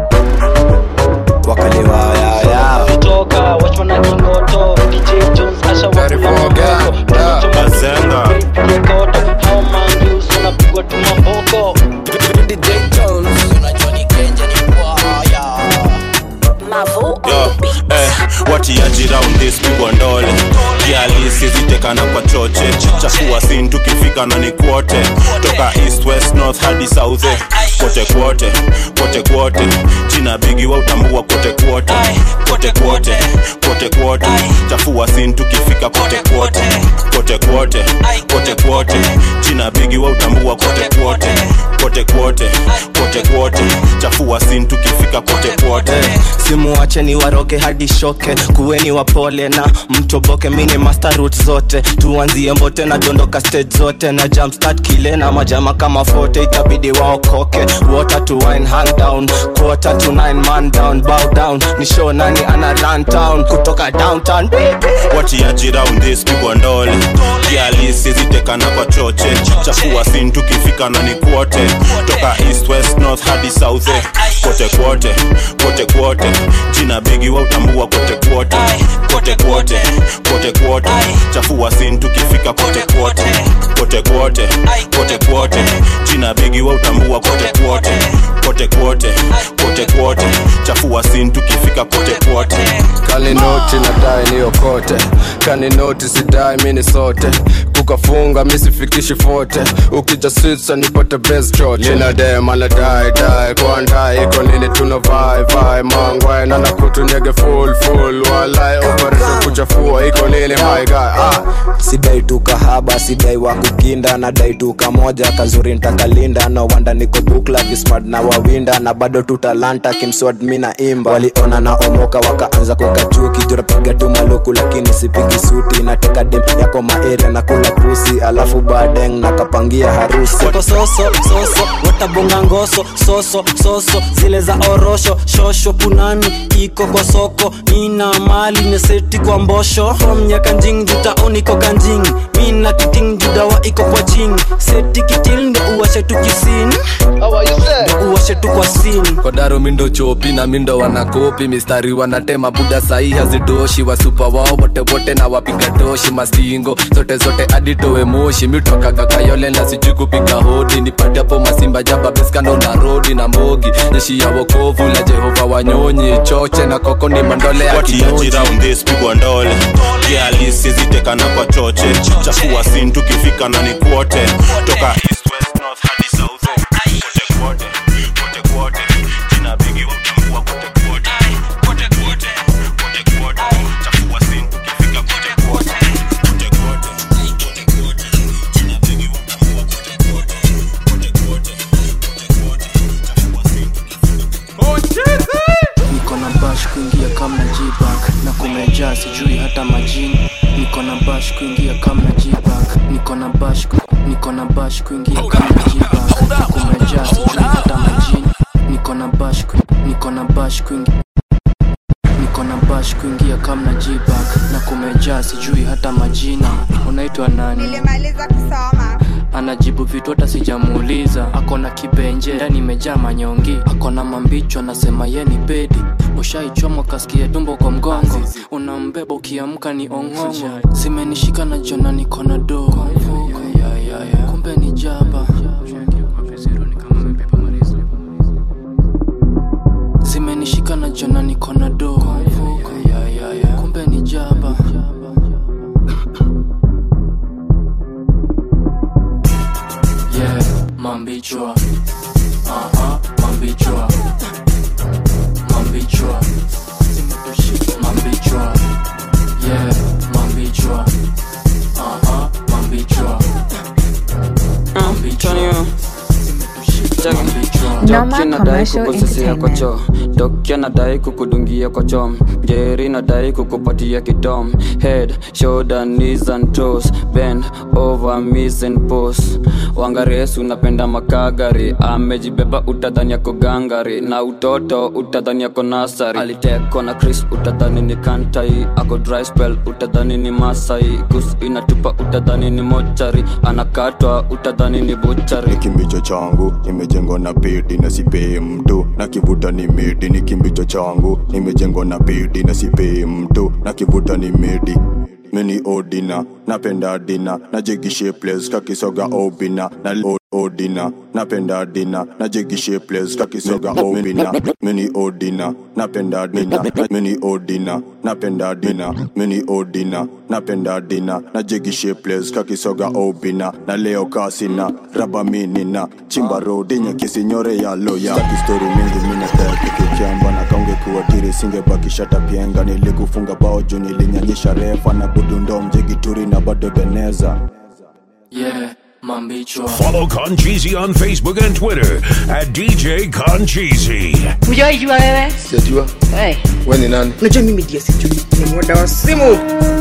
kutoka wachwana kingoto dj jones ashawakulamazanga unapigwa tumamboko dj jones unajua ni kenja ni kwaya Yo, eh, watiaji round this pigwa ndole kialisi zitekana kwa choche chafua sin tukifika na ni kwote toka east west north hadi south eh, kote kwote kote kwote jina bigi wa utambua kote kwote kote kwote kote kwote chafua sin tukifika kote kwote kote kwote kote kwote jina bigi wa utambua kote kwote kote kwote kote kwote chafua sin tukifika kote kwote simuache ni waroke hadi shoke kuweni wapole na mtoboke mini master root zote tuanzie mbote na dondoka stage zote na jumpstart kile na majama kama fote itabidi waokoke water to wine hand down quarter to nine man down bow down ni show nani ana run town kutoka downtown watiaji round this pigwa ndole kialisi zitekana kwa choche chafua sin tukifika na ni kwote toka east west north hadi south eh, kote kwote kote kwote jina bigi wa utambua kote kwote kote kwote kote kwote chafua sin tukifika kote kwote kote kwote kote kwote jina bigi wa utambua kote kwote kote kwote kote kwote chafua sin tukifika kote kwote kaninoti nadai niokote kaninoti sidai mini sote kukafunga misifikishi fote ukija switsa nipate best chote linadema nadai dai kwandai iko nini tuna vai vai mangwai na nakutunyege full full walai operate kuchafua iko nini my guy ah sidai tu kahaba sidai wa kukinda nadai tu kamoja kazuri ntakalinda no wanda niko bukla vismart na wawinda na bado tu talanta kimswad mi na imba waliona na omoka wakaanza kukachuki jurapiga tu maluku lakini sipigi suti nateka dem yako maeria na kula pusi alafu badeng nakapangia harusi siko soso soso watabonga ngoso soso soso zile za orosho shosho punani iko kwa soko nina mali neseti kwa mbosho from nyakanjing jutaoni iko kanjing mina kiting judawa iko kwa ching seti kitil ndo uwashe tu kisin ndo uwashe tu kwa sin kwa daro mindo chopi na mindo wanakopi mistari wanatema buda sahi hazitoshi wasupa wao wote wote na wapiga toshi mastingo zote zote aditowe moshi mitokaga kayole na sijui kupiga hodi nipate hapo masimba jaba beskando na rodi na mbogi jeshi ya wokovu la jehova wanyonyi choche na koko ni mandole ya watiaji kinyoji round this pigwa ndole kialisi zitekana kwa choche chafua sin tukifika na ni kwote toka east west north hadi south eh, kote kwote kote kwote jina bigi wa utambua kote kwote kote kwote kote kwote chafua sin tukifika kote kwote kote kwote kote kwote jina bigi wa utambua kote kwote kote kwote kote kwote chafua sin niko na bash kuingia kama jibak na kumejaa sijui hata majini niko na bash kuingia kama jibak niko na bash ku- niko na bash kuingia kama jibak na kumejaa sijui hata majini niko na bash ku- niko na bash kuingia niko na bash kuingia kama jibak na kumejaa sijui hata majina unaitwa nani nilimaliza kusoma anajibu vitu hata sijamuuliza ako na kibenje ndani imejaa manyongi ako na mambicho anasema ye ni bedi ushaichomwa kasikia tumbo kwa mgongo unambeba ukiamka ni ong'ongo zimenishika na jona niko na do kumbe ni jaba ukinishika na jana niko na do kwa mfuko kumbe ni jaba yeah mambichwa aha mambichwa mambichwa mambichwa yeah mambichwa aha mambichwa mambichwa Normal commercial kukususia kwa choo dokya nadai kukudungia kwa chom ngeri nadai kukupatia kidom head shoulder knees and toes bend over miss and pose wangaresu unapenda makagari amejibeba utadhani yako gangari na utoto utadhani yako nasari alitekwa na chris utadhani ni kantai ako dry spell utadhani ni masai kus inatupa utadhani ni mochari anakatwa utadhani ni buchari kimbicho changu nimejengwa na pedi na sipei mtu na kivuta ni midi ni kimbicho changu nimejengwa na pedi na sipei mtu na kivuta ni midi mini odina napenda dina najegishe place kakisoga obina na o- odina napenda dina najegishe place kakisoga obina mini odina napenda dina mini odina napenda dina mini odina napenda dina najegishe place kakisoga obina na leo kasina raba minina chimba rodi nyakisinyore ya loya kistori mingi minatakikichamba na kaunge kuwatiri singebakisha tapienga nilikufunga bao juu nilinyanyisha refa na budundo mjigituri na bado beneza yeah mambichwa Follow Concheesy on Facebook and Twitter at DJ Concheesy. Hujaijua wewe? Sijajua. Hey. We ni nani? Unajua mimi ndiye sijui. Ni mwada wa simu.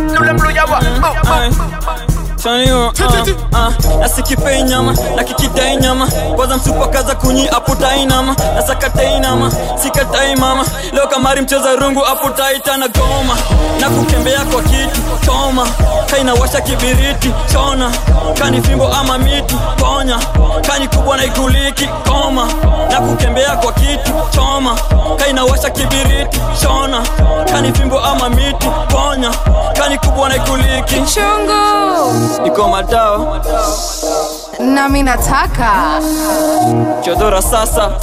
nasikipei nyama na kikidai nyama kwanza msupakaza kunyi aputai nama nasakatai nama sikatai mama leo kamari mcheza rungu aputaita na goma na kukembea kwa kitu choma kainawasha kibiriti chona kani fimbo ama miti ponya kani kubwa na ikuliki koma na kukembea kwa kitu choma kainawasha kibiriti chona kani fimbo ama miti ponya kani kubwa na ikuliki Chungu. iko madao nami nataka chodora sasa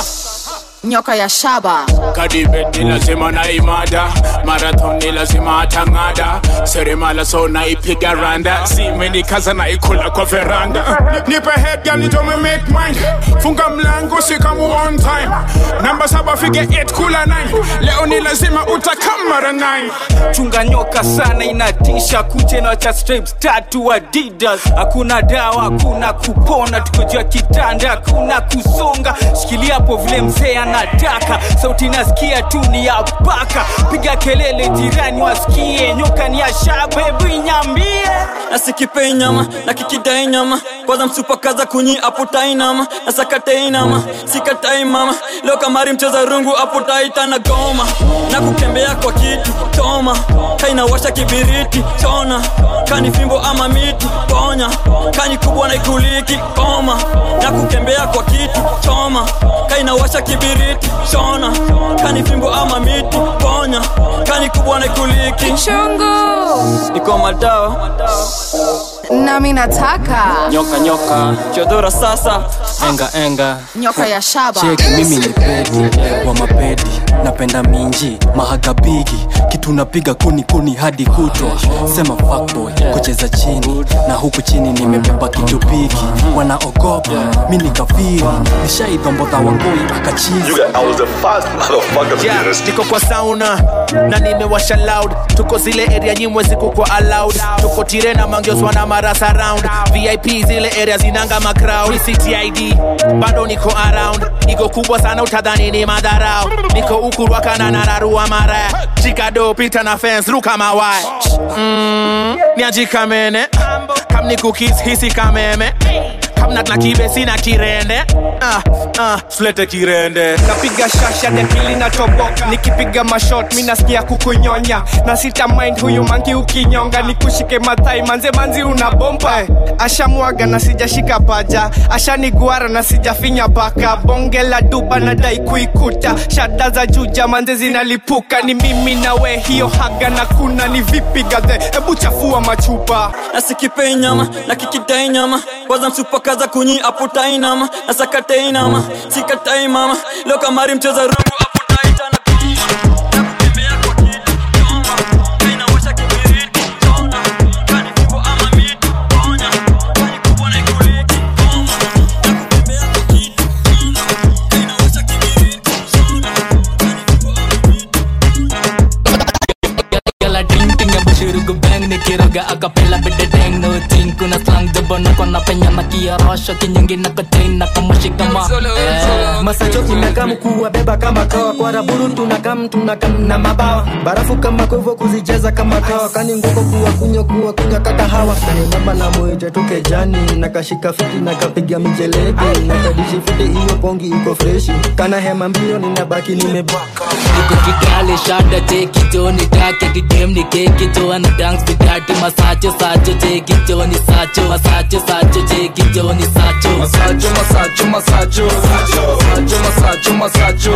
nyoka ya shaba kadibet ni lazima naimada marathon ni lazima atang'ada seremala so naipiga randa zimenikaza naikula kwa veranda nipe head girl it me make mine funga mlango sikamu on time namba saba fige 8 kula 9 leo ni lazima utakamara 9 chunga nyoka sana inatisha kuche na cha stripes tatu adidas hakuna dawa hakuna kupona tuko juu ya kitanda hakuna kusonga shikilia hapo vile mzee anataka sauti nasikia tu ni ya paka piga kelele jirani wasikie nyoka ni ya shabebu inyambie nasikipei nyama na kikidai nyama kwanza msupakaza kunyi aputai nama nasakatei nama sikatai mama leo kamari mcheza rungu aputaita na goma na kukembea kwa kitu choma kainawasha kibiriti chona kani fimbo ama miti ponya kani kubwa na ikuliki koma na kukembea kwa kitu choma kainawasha kibiriti chona kani fimbo ama miti ponya kani kubwa na ikuliki chungu iko madawa nami nataka nyoka nyoka chodora sasa enga enga nyoka ya shaba cheki mimi ni pedi wa mapedi napenda minji mahagabigi kitu napiga kuni kuni hadi kutwa sema fuckboy kucheza chini na huku chini nimebeba kitu bigi wanaogopa mi ni kafiri nishaidhombodha wangoi akachizi Yeah, niko kwa sauna na nimewasha loud tuko zile area nyimwe ziku kwa allowed tuko tire na mangioswa na marasa round vip zile area zinanga macrowd ctid bado niko around niko kubwa sana utadhani ni madharau niko ukurwaka na nararua mara chikado pita na fence ruka mawai mm, niajikamene kam ni cookies hisi kameme kamna na kibe sina kirende ah, ah, sulete kirende napiga shasha dekili na toboka nikipiga mashot mi nasikia kukunyonya na sita mind huyu mangi ukinyonga nikushike mathai manze manzi una bomba hey, ashamwaga na sijashika paja ashaniguara na sijafinya baka bonge la duba na dai kuikuta shada za juja manze zinalipuka ni mimi na we hiyo haga na kuna ni vipi gadhe hebu chafua machupa nasikipei nyama na kikidai nyama kwanza msupakaza kunyi aputai nama nasakatei nama sikatai mama leo kamari mcheza rungu aputai tana piga akapela bededeng no ting kuna slang jabo na kona penya na kiarosho kinyongi na kochain na kamoshi kama eh. masacho inakam kuwabeba kama kawa kwa raburu tunakam tunakam na mabawa barafu kama kwevo kuzicheza kama kawa kani ngoko kuwa kunywa kuwa kunywa kakahawa kanibamba na mwite tukejani nakashika fiti nakapiga mijeledi nakadishi fiti iyo pongi iko freshi kana hema mbio ninabaki nimebaka niko kikale shada cheki joni take kidem ni keki jo ana dance bidati masacho sacho cheki joni sacho masacho sacho cheki joni sacho masacho masacho masacho masacho masacho masacho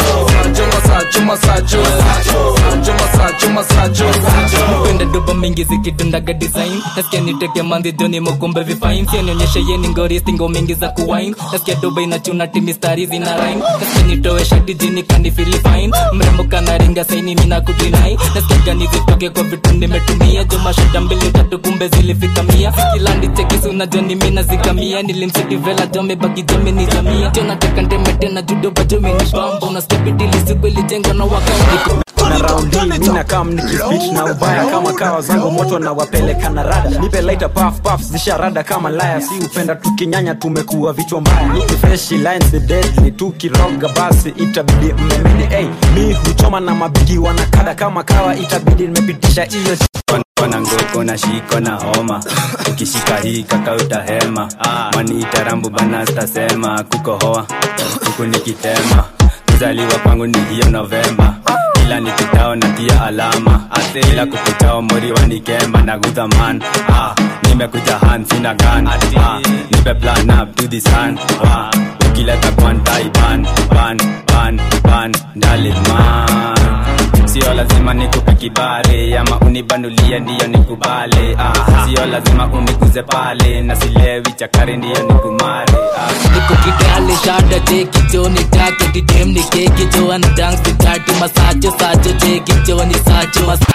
masacho masacho masacho masacho masacho mpenda doba mingi zikitundaga design nasikia niteke mandhi joni mokumbe vifain sianionyeshe yeni ngori stingo mingi za kuwain nasikia doba inachuna timistari zina rhyme nasikia nitoe shati jini kandi feel fine mrembo kanaringa saini mina kudinai nasikia gani zitoke kwa vitu nimetumia jo mashida mbili tatu kumbe zilifika mia kila ndichekisu na joni mina zikamia nilimsitivela jome baki jome ni jamia jo nataka ndeme tena judoba jome ni bamba unasikia bidili siku ilijengwa na wakao na raundi mina kam nikispeech na ubaya kama kawa zangu moto na wapeleka na rada nipe laita puff puff zisharada kama laya si upenda tukinyanya tumekuwa vichwa mbaya niki fresh lines ni deadly tukiroga basi itabidi mmemeni hey, mi huchoma na mabigi wanakada kama kawa itabidi nimepitisha hiyo kona ngoko na shiko na homa ukishika hii kaka utahema maniita rambu bana stasema kukohoa huku nikitema kuzaliwa kwangu ni hiyo novemba ila nikitao na tia alama ila kukutao mori wanikemba na gudhaman ah, nimekuja han sina gan ah, nipe plan up to the sun ah, ukileta kwantai ban ban ban ban daliman sio lazima nikupe kibare ama unibanulie ndiyo nikubale ah, sio lazima uniguze pale na silewi chakari ndiyo nikumare ah. niko kikale shada cheki jo ni take didem ni keki jo ana dance bidati masacho sacho cheki jo ni sacho masacho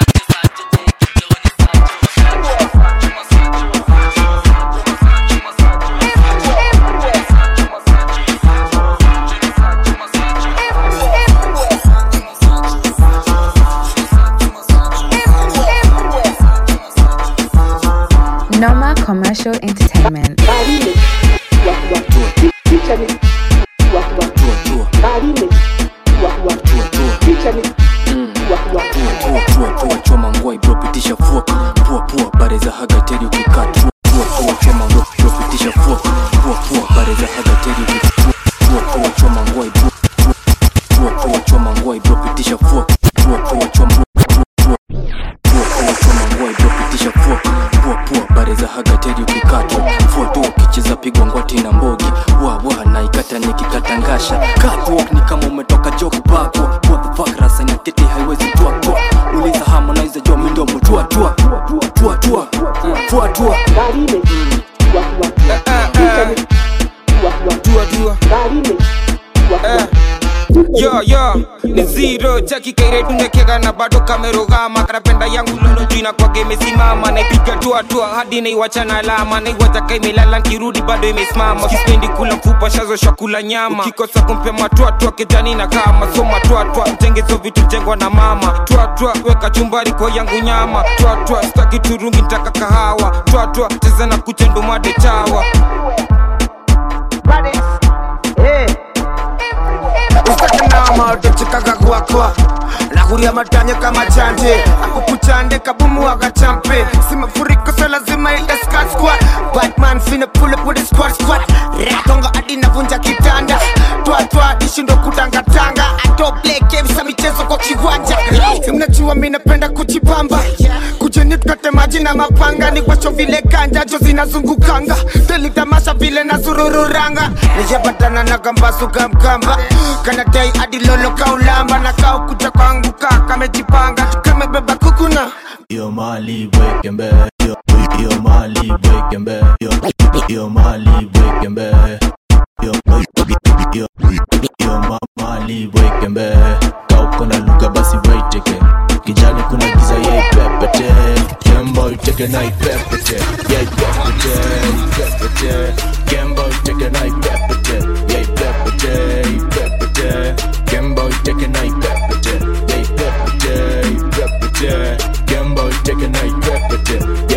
Noma Commercial Entertainment. choma ngwai bro pitisha fuok pua pua bare za hagateri ukikaa tua pua pua choma ngwai bro pitisha fuok pua pua bare za hagateri ukikaa pua pua choma ngwai bro pua pua choma ngwai bro pitisha fuok pua pua choma pua pua choma ngwai bro pitisha fuok pua pua bare za hagateri ukikaa fua tu ukicheza pigwa ngwati na mbogi wa wa na ikata nikikatangasha catwalk ni kama umetoka joke bako what the fuck rasa ina tete haiwezi tua tua uliza harmonize jo midomo tua tua tua tua tua tua tua yo yo ni zero chaki kaire tunekega na bado kamerogama karapenda yangu lolo juu inakwage imesimama naipiga tua tua hadi naiwacha na alama naiwacha ka imelala nkirudi bado imesimama kispendi kula mfupa shazo shakula nyama ukikosa kumpea matwatua kejani na kama so matwatwa mtengezo vitu jengwa na mama twatwa weka chumbari kwa yangu nyama twatwa staki turungi ntaka kahawa twatwa cheza na kuchendomade chawa usakanama utachikaga kwakwa nakuria matanya kama chanje akukuchande kabumu wakachampe si mafuriko so lazima itaskaskwa batman fina pull up with a squad squad ratonga hadi navunja kitanda twatwa ishindo kutangatanga atoblekevisa michezo kwa kiwanja mnajua mi napenda kujipamba kujeni tukate maji na mapanga ni kwacho vile kanjajo zinazungukanga telitamasha vile na zurururanga nijapatana na kambasuka mkamba kanadai hadi lolo kaulamba na kaukuta kwangu kaa kamejipanga kamebeba kukuna Yo mali weke mbe yo, yo mali weke mbe yo, yo mali weke mbe yo, yo, yo ma- mali weke mbe kauko na lugha basi waiteke kijani kuna giza yaipepete kembo iteke na ipepete yaipepete ipepete kembo iteke na ipepete yaipepete ipepete kembo iteke na ipepete yaipepete ipepete kembo iteke na ipepete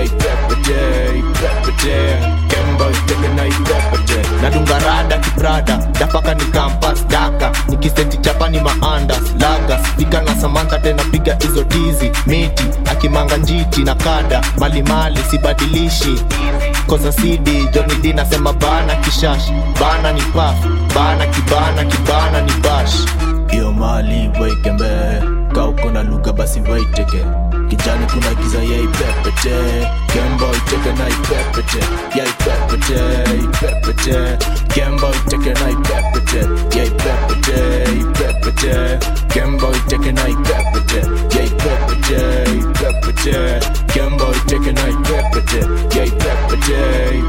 maandas lagas piga na samantha tena piga hizo tizi miti akimanga njiti na kada malimali sibadilishi koza sidi joni d nasema bana kishash bana ni paf bana kibana kibana ni bash iyo mali waikembe kauko na lugha basi waiteke kijani kuna giza yaipepete kemba iteke na ipepete yaipepete ipepete kemba iteke na ipepete yaipepete ipepete kemba iteke na ipepete yaipepete ipepete kemba iteke na ipepete yaipepete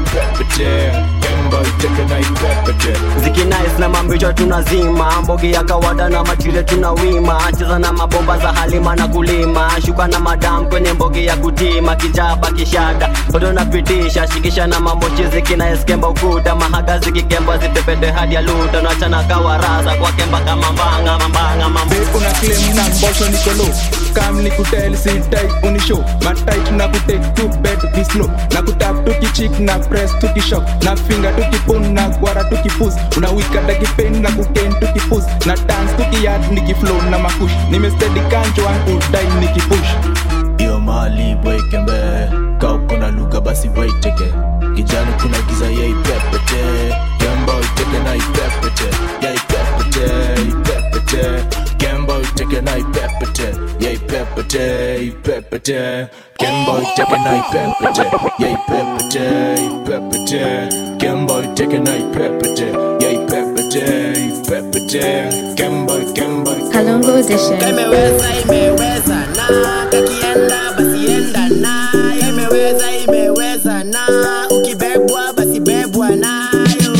ipepete kemba iteke na ipepete zikinais na mambicho tunazima mbogi ya kawada na machile tunawima cheza na mabomba za halima na kulima shuka na madam kwenye mbogi ya kutima kijaba kishada bado napitisha shikisha na mamochi zikinais kemba ukuta mahaga zikikemba zipepete hadi ya luta nachana kawarasa kwa kemba kama mbanga mambanga mambo una claim na mbosho nikolo kam nikutel sitai unisho matait na kutek tu bed be slow na kutap tukichik na press tukishok na finger tukipun na gwara tukipus unawika dakipen na kuken tukipus na dance tukiyat nikiflow na makush nimestedi kancho ankudai nikipush iyo mali waikembe kauko na lugha basi waiteke kijani kuna giza yaipepete kemba iteke na ipepete yaipepete ipepete kemba iteke na ipepete yaipepete ipepete kemba iteke na ipepete yaipepete ipepete kemba iteke na ipepete yaipepete ipepete kemba kemba Kalongo Edition. imeweza imeweza na kakienda basi enda na imeweza imeweza na ukibebwa basi bebwa nayo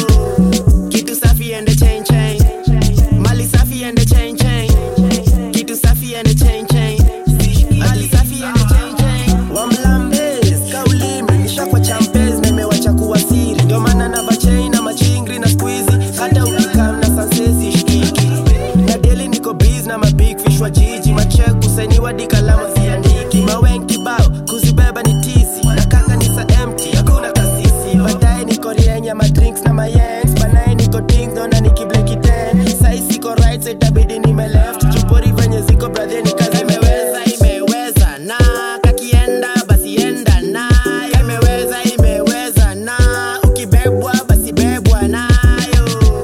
kitu safi ende chain chain mali safi ende chain chain kitu safi ende chain chain mali safi ende chain chain wamlambes kaulimi nishakwa champes na imewacha kuwa siri ndio maana nava chain na machingri na squeezy hata ukikam na sansezi shikiki na deli niko biz na mabig fish wa jiji machek kusainiwa dikalama ziandiki mawen kibao kuzibeba ni tisi na kanga ni sa empty hakuna kasisi baadaye niko rienya madrinks na mayengs banaye niko ding dona nikibleki ten sai siko right side itabidi nime left chupori venye ziko brother ni kazi imeweza imeweza na kakienda basi enda na imeweza imeweza na ukibebwa basi bebwa nayo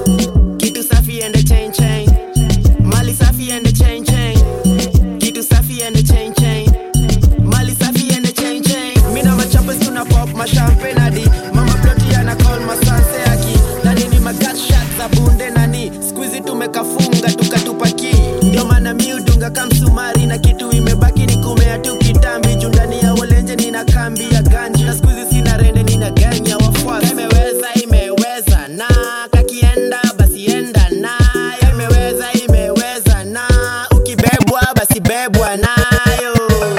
kitu safi ende chain chain mali safi ende chain chain kitu safi ende chain chain mali safi ende chain chain mina machapes tuna pop mashampe nadi mama ploti ana call masanse aki nani ni magat shot za bunde nani squeezy tumekafunga tukatupaki ndio maana mi udunga kamsumari na kitu imebaki ni kumea tu kitambi juu ndani ya walenje nina kambi ya ganji na squeezy sina rende nina gang ya wafuasi imeweza imeweza na kakienda basi enda na imeweza imeweza na ukibebwa basi bebwa nayo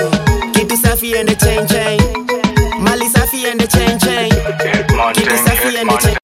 kitu safi ende chain chain mali safi ende chain chain kitu safi ende chain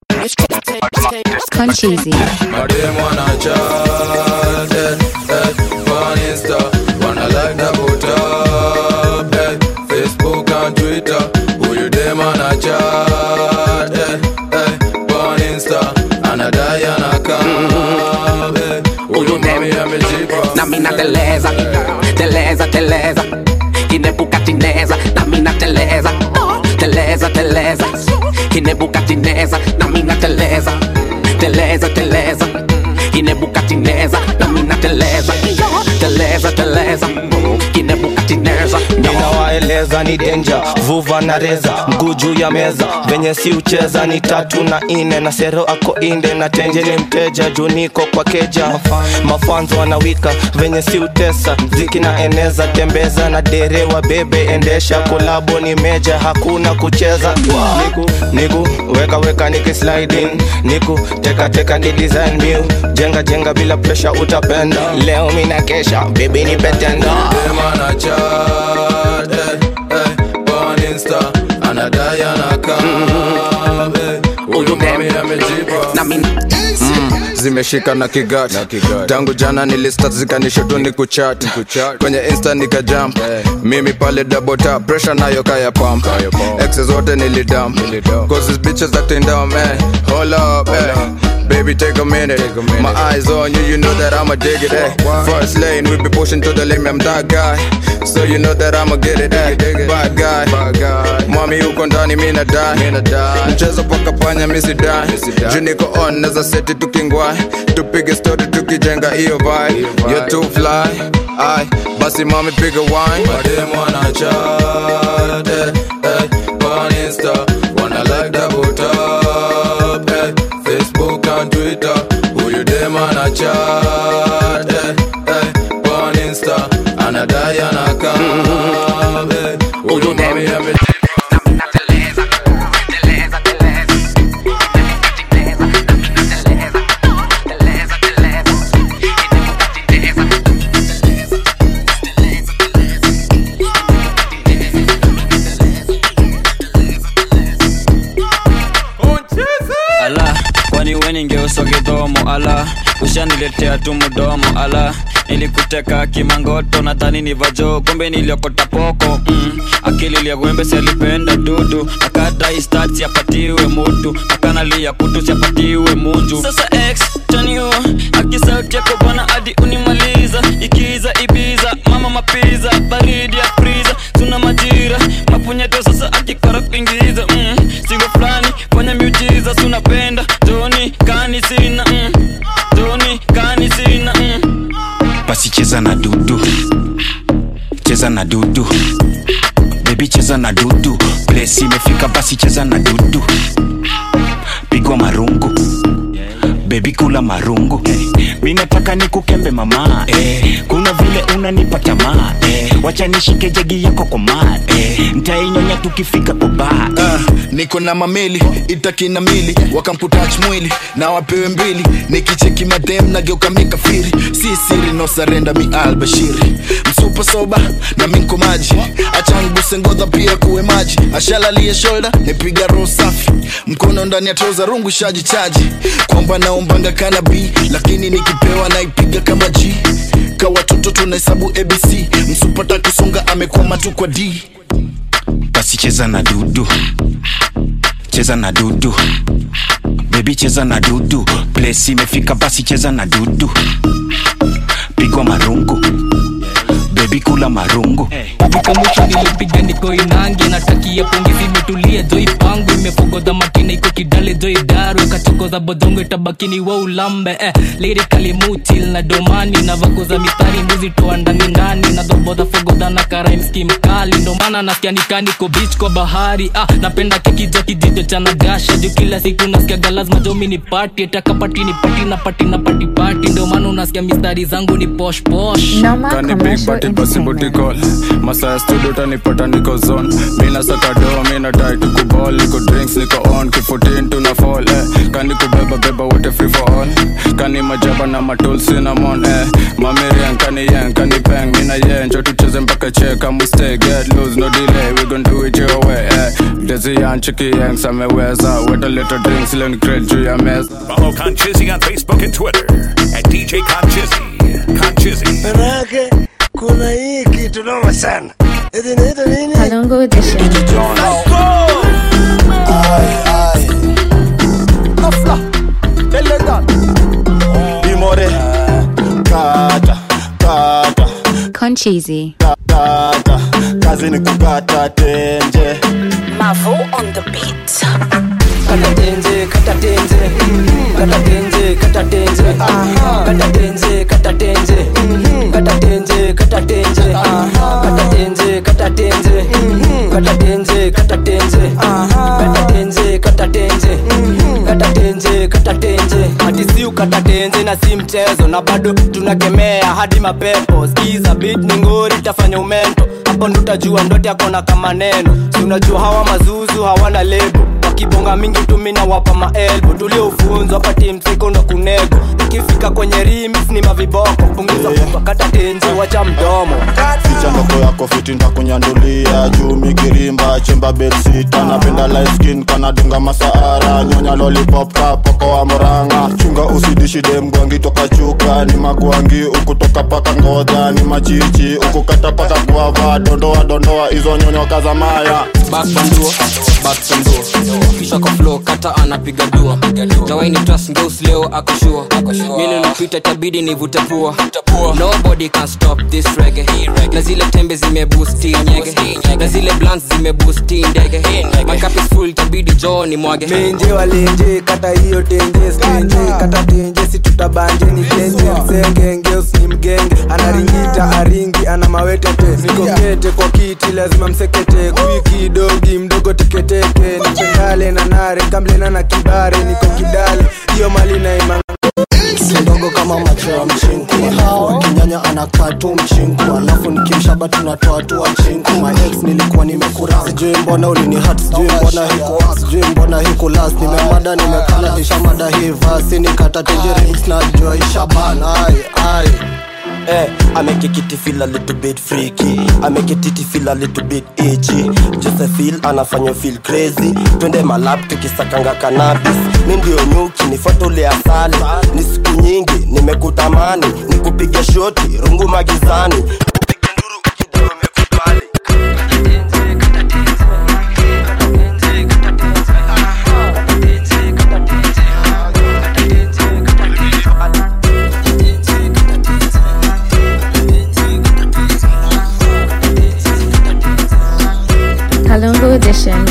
Concheesy. Madem wanna chat, eh, eh, on Insta, wanna like na put up, eh, Facebook and Twitter, who you dem wanna chat, eh, eh, on Insta, anadai anakam, eh, huyu mami amejipa. na mina teleza teleza teleza kinebukatineza na mina teleza teleza teleza kinebukatineza na mina teleza teleza teleza kinebukatineza na mina teleza teleza teleza kinebukatineza ninawaeleza ni denja vuva na reza mguu juu ya meza venye si ucheza ni tatu na ine na sero ako inde na tenje ni mteja juu niko kwa keja mafanzo wanawika venye si utesa ziki na eneza tembeza na derewa bebe endesha kolabo ni meja hakuna kucheza niku niku weka weka niki sliding niku teka teka ni design new jenga jenga bila pressure utapenda leo mina kesha baby ni petenda Dem wanna chat, eh, eh, on Insta, anadai anakam, eh, huyu mami amejipa. na mina mm, zimeshika na kigat tangu jana nilistat zikanishotu ni kuchat kwenye insta nikajump mimi pale double tap pressure nayo kaya pump exes zote nilidump cause these bitches acting dumb eh hold up eh Baby, take a minute. My eyes on you, you know that I'ma dig it. Eh. First lane, we be pushing to the limit. I'm that guy, so you know that I'ma get it. Eh. Bad guy, mwami uko ndani, mi na die. Mchezo paka panya, mi si die. Juu niko on, naza seti tukingwai, tupige story tukijenga hiyo vibe. You're too fly, ai basi mami piga wine. Madem wana chat, eh, eh, on Insta, wanna like double tap, eh. Facebook and Twitter Huyu dem ana chat eh, eh, on Insta Anadai anakam eh, Huyu mami ame ala kwani we ningeuswa kidhomo ala ushaniletea tu mdomo ala nilikuteka kimangoto nadhani ni vajo kumbe niliokota poko mm. akili liagwembe sialipenda dudu akadai stat siapatiwe mutu akanalia kutu siapatiwe munju sasa x taniwa akisauti yako bwana hadi unimaliza ikiza ibiza mama mapiza baridi ya friza tuna majira mapunyeto sasa akikora kuingiza mm. singo fulani fanya miujiza sunapenda joni kani sina mm. joni kani sina mm. basi cheza na dudu cheza na dudu bebi cheza na dudu place imefika basi cheza na dudu pigwa marungu bebi kula marungu eh, mi nataka nikukembe mama eh, kuna vile unanipa tamaa eh, wacha nishike jegi yako kwa maa eh, ntainyonya tukifika kwa baa Ah, niko na mameli itakina mili wakamputach mwili na wapewe mbili nikicheki madem nageuka mikafiri si siri no sarenda mi albashiri msupa soba na minko maji achanguse ngodha pia kuwe maji ashalalie shoulder nipiga roho safi mkono ndani ya troza rungu shaji chaji kwamba naombanga kana b lakini nikipewa naipiga kama g ka watoto tunahesabu abc msupata kusonga amekwama tu kwa d basi cheza na dudu cheza na dudu bebi cheza na dudu place imefika basi cheza na dudu pigwa marungu bebi kula marungu Kufika mwisho nilipiga niko inange natakia pongi zimetulia joi pangu imefogodha makina iko kidale joi daru ikachokoza bodongo itabakini wa ulambe eh, lirikali mutil na domani na vakoza mistari mbuzi toa ndani ndani na dhobodha fogodha na karaimski mkali ndo maana nasikia nikaniko bich kwa bahari ah, napenda kekija kijijo cha nagasha juu kila siku nasikiaga lazima jomi ni pati takapati ni pati na pati na pati pati ndo maana unasikia mistari zangu ni posh posh Noma Kani big Commercial bati basi booty call Masaa ya studio utanipata niko zone Mina saka do, mina die tuku ball Niko drinks, niko on, kifutin tuna fall eh. Kani kubeba beba wote free for all Kani majaba na matul cinnamon eh. Mamirian, kani yen, kani peng Mina yen, cho tucheze mpaka che Kamu stay, get loose, no delay We gon do it your way eh. Desi yan, chiki yang, sameweza Weta little drinks, leo ni crate juu ya meza Follow Conchizzy on Facebook and Twitter at DJ Conchizzy. Conchizzy. manake kuna hii kitu noma sana eti inaitwa nini Kalongo Edition. Imore kata kata Concheesy. kata kazi ni kukata tenje Mavo on the beat. kata tenze kata tenze kata tenze kata tenze kata tenze kata tenze kata tenze kata tenze kata tenze kata tenze kata tenze kata tenze kata tenze kata tenze kata tenze kata tenze hadi si ukata tenze na si mchezo na bado tunakemea hadi mapepo skiza beat ni ngori tafanya umento hapo ndo utajua ndote yako na kama neno si unajua hawa mazuzu hawana lebo wakibonga mingi tumina wapa maelbo tuliofunzwa pati msikondo kunego ikifika kwenye rimis ni maviboko punguza yeah. kata tenzi wacha mdomo ficha ndoko yako fiti ntakunyandulia juu mikirimba chemba belsita napenda light skin kanadunga masaara nyonya lollipop kapoko wa moranga chunga usidishide mgwangi toka chuka ni magwangi ukutoka paka ngodha ni machichi ukukata paka guava dondoa dondoa hizo nyonyo kazamaya bakbanduo bakbanduo kisha kwa flow kata anapiga dua tawaini trust ngeus leo akoshua mili napita itabidi nivute pua nobody can stop this reggae na zile tembe zimebusti nyege na zile blants zimebusti ndege my cup is full itabidi joo ni mwage menje walenje kata hiyo tenje stenje kata tenje si tutabanje ni tenje msenge ngeus ni mgenge anaringita aringi ana mawetete nikokete kwa kiti lazima msekete kwiki dogi mdogo teketeke nipendale na nare kamlena na kibare niko kidale hiyo mali na imanga ndogo kama macho ya mchinku alafu akinyanya anakaa tu mchinku alafu nikimshaba tunatoa tu wa mchinku my ex nilikuwa nimekura sijui mbona ulini hat sijui mbona hiko sijui mbona hiko last nimemada nimekala ishamada hii vasi nikata tenjerings na jua ishabana ai ai Eh, I make a kitty feel a little bit freaky I make a titty feel a little bit itchy Just a feel anafanya feel crazy Twende malap tukisakanga cannabis Mi ndio nyuki nifuate ule asali Ni siku nyingi nimekutamani Nikupige shoti rungu magizani Kalungu Edition.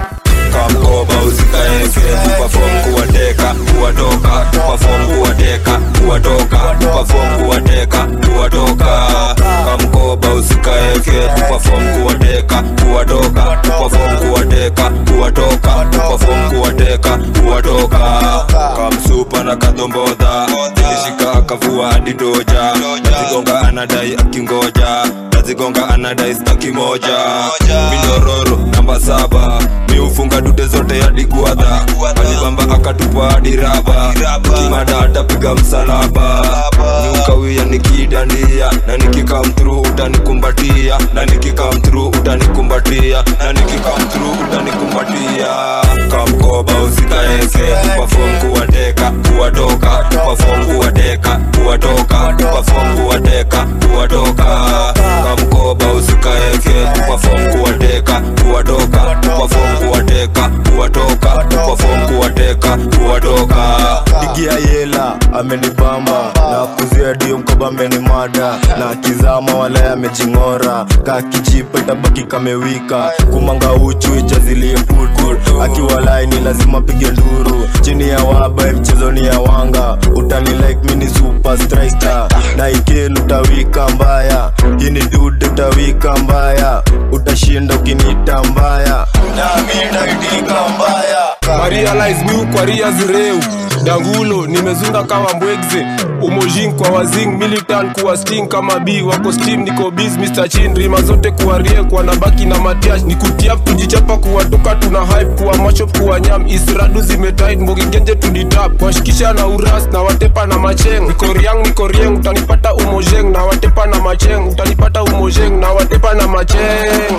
kamkoba usikaeke tupafom kuwateka kuwatoka tupafom kuwateka kuwatoka tupafom kuwateka kuwatoka kamkoba usikaeke tupafom kuwateka kuwatoka tupafom kuwateka kuwatoka tupafom kuwateka kuwatoka kamsupa na kadombodha ilishika akavua hadi toja nazigonga anadai akingoja nazigonga anadai staki moja mindororo namba saba miufunga dude zote hadi guadha alibamba akatupa hadi raba kimada atapiga msalaba niukawia nikidandia na nikikamtru utanikumbatia na nikikamtru utanikumbatia na nikikamtru utanikumbatia kamkoba usikaeke tupafom kuwateka kuwatoka tupafom kuwateka kuwatoka tupafom kuwateka kuwatoka kamkoba usikaeke tupafom kuwateka kuwatoka tupafom kuwateka kuwatoka tupafom kuwateka kuwatoka digia yela amenibamba na kuzia dio mkoba amenimada na kizama wala amejing'ora kakichipa itabaki kamewika kumanga uchu ijazilie putu akiwa laini lazima pige nduru chini ya waba mchezoni ya wanga utani like mini super striker na ikelu utawika mbaya hii ni dude utawika mbaya utashinda ukinita mbaya nami naitika mbaya marialize miu kwa ria zireu dangulo nimezunda kama mbwegze umojin kwa wazing militan kuwa sting kama b wako steam niko biz mr chin rima zote kuwa rie kwa nabaki na matiash ni kutiap tujichapa kuwatoka tuna hype kuwa machop kuwa nyam isradu zimetait mbogigenje tuditap washikisha na uras na watepa na macheng nikoriang nikorieng utanipata umojeng na watepa na macheng utanipata umojeng na watepa na macheng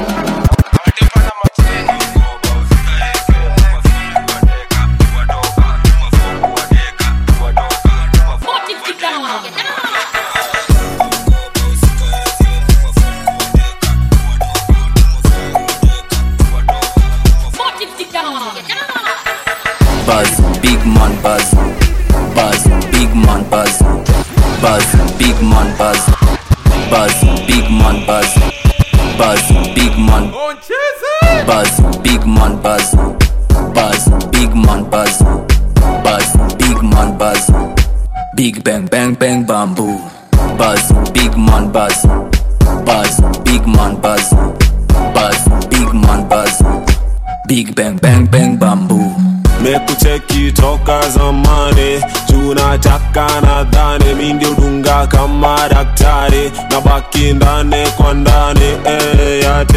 Buzz, big man buzz. Buzz, big man buzz. Buzz, big man buzz. Buzz, big man buzz. Buzz, big man. Buzz, big man buzz. Buzz, big man buzz. Buzz, big man buzz. Big bang bang bang bamboo. Buzz, big man buzz. Buzz, big man buzz. Buzz, big man buzz. Big bang bang bang bamboo. mekucheki toka zamani tunataka nadhani mingi udunga kama daktari na baki ndani kwa ndani eh, yate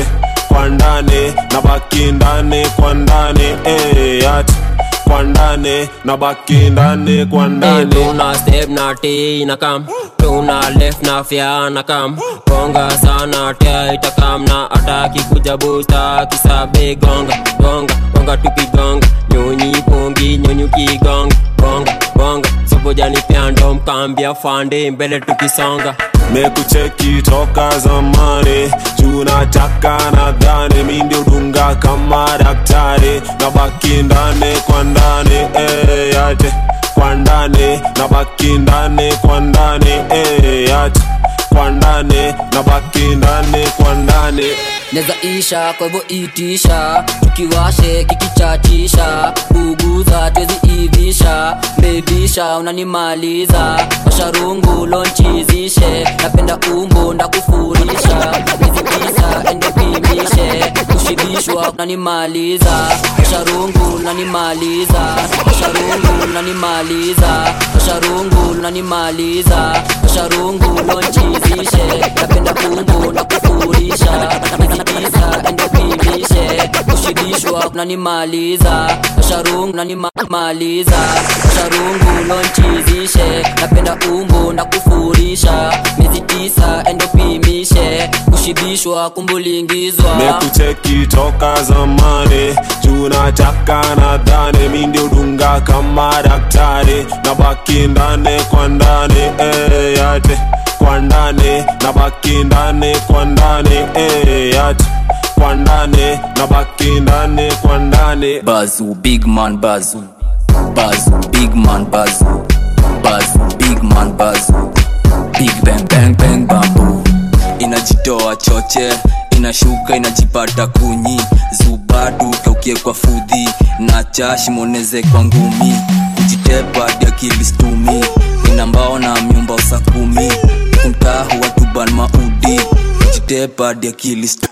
kwa ndani na baki ndani kwa ndani eh, ati kwa ndani na baki ndani kwa ndani tuna step na t na kam tuna left na fya na kam gonga sana tia itakam na ataki kuja busta kisabe gonga gonga gonga tukigonga nyonyi pongi nyonyi kigonga gonga gonga sobojani pyando mkambia fande mbele tukisonga mekucheki toka zamani juu nataka nadhani mi ndio dunga kama daktari na baki ndani kwa ndani eh, yate kwa ndani na baki ndani kwa ndani eh, yate kwa ndani na baki ndani kwa ndani neza isha kwa hivyo itisha tukiwashe kikichatisha buguza twezi ivisha bebisha unanimaliza washarungu lonchizishe napenda umbo ndakufurisha mizi tisa endepimishe kushibishwa unanimaliza washarungu unanimaliza washarungu unanimaliza washarungu unanimaliza washarungu lonchizishe napenda umbo ndakufurisha mizi tisa endepimishe kushibishwa unanimaliza washarungu unanimaliza washarungu lonchizishe napenda umbo ndakufurisha miezi tisa endopimishe kushibishwa kumbulingizwa mekucheki toka zamani juu nataka nadhani mi ndio dunga kama daktari na baki ndani kwa ndani eh, yate kwa ndani na baki ndani kwa ndani eh, yate kwa ndani na baki ndani kwa ndani Bazu, big man Bazu. Bazu, big man Bazu. Bazu, big man Bazu. Big bang bang bang bambu. Inajitoa choche, inashuka inajipata kunyi. Zubadu kaukie kwa fudhi, na chashi moneze kwa ngumi. Kujitepa dia kilistumi, ina mbao na myumba usakumi. Kumtahu watuban maudi, kujitepa dia kilistumi.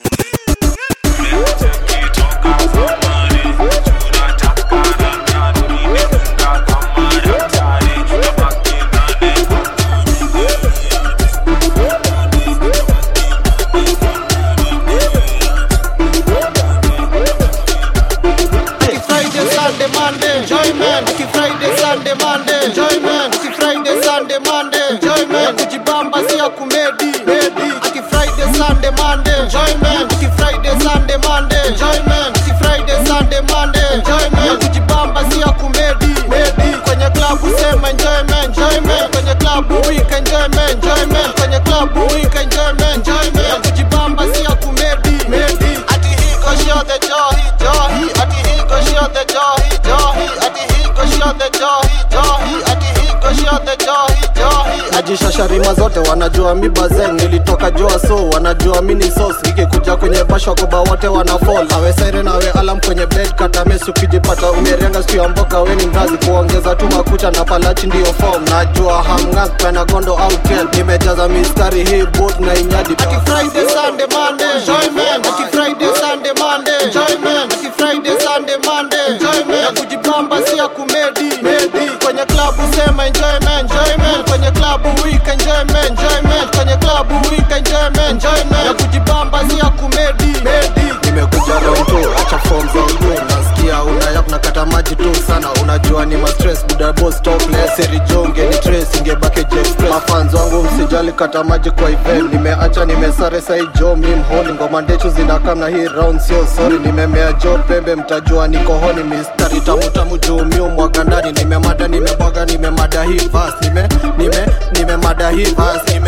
Aki Friday, Sunday, Monday, enjoyment. Aki Friday, Sunday, Monday, enjoyment. Aki Friday, Sunday, Monday, enjoyment. Kujibamba si ya kumedi, medi. Aki Friday, Sunday, Monday, enjoyment. Aki Friday, Sunday, Monday, enjoyment. Aki Friday, Sunday, Monday, enjoyment. Kujibamba si ya kumedi, medi. Kwenye klabu sema enjoyment, enjoyment. Kwenye klabu week enjoyment, enjoyment. Kwenye klabu week enjoyment, enjoyment. Kujibamba si ya kumedi, medi. Ati hii go show the joy, joy. Ati hii go show the joy, joy. Ati hii go show the joy, joy. Ati hii go show the joy, joy. najishasha rima zote wanajua mi bazen nilitoka jua so wanajua mi ni sos ikikuja kwenye basha koba wote wanafall awe saire nawe alam kwenye bed katamesi ukijipata umerenga siku ya mboka weni mrazi kuongeza tu makucha na palachi ndiyo form najua hamngas penagondo au tel nimejaza mistari hii boot na inyadi Aki Friday, Sunday, Monday, enjoyment. Aki Friday, Sunday, Monday, enjoyment. Aki Friday, Sunday, Monday, enjoyment. Ya kujibamba si ya kumedi, medi. Kwenye klabu sema enjoyment, enjoyment. Kwenye klabu week enjoyment, enjoyment. Kwenye klabu week enjoyment, enjoyment. Ya kujibamba si ya kumedi, medi. nimekuja round two acha form za udu nasikia unayap na kata maji tu sana unajua ni mastress buda boss topless seri jonge ni trace ingebaki express mafans wangu msijali kata maji kwa event nimeacha nimesare sai jo mi mholi ngoma ndechu zinakam na hii round sio sorry nimemea jo pembe mtajua niko honi mistari tamu tamu juu miu mwaga ndani nimemada nimebwaga nimemada hii vas nime nime nimemada hii vas nime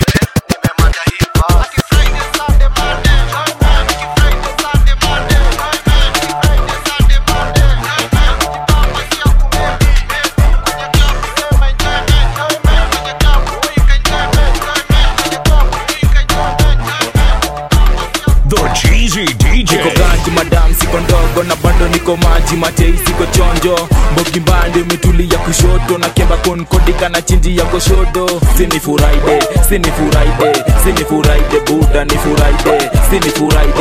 The Cheesy DJ. niko ganji madam siko ndogo na bado niko maji matei siko chonjo mbogi mbande umetulia kushoto na kemba konkodika na chinji ya koshodo sini furaide sini furaide sini furaide buda ni furaide sini furaide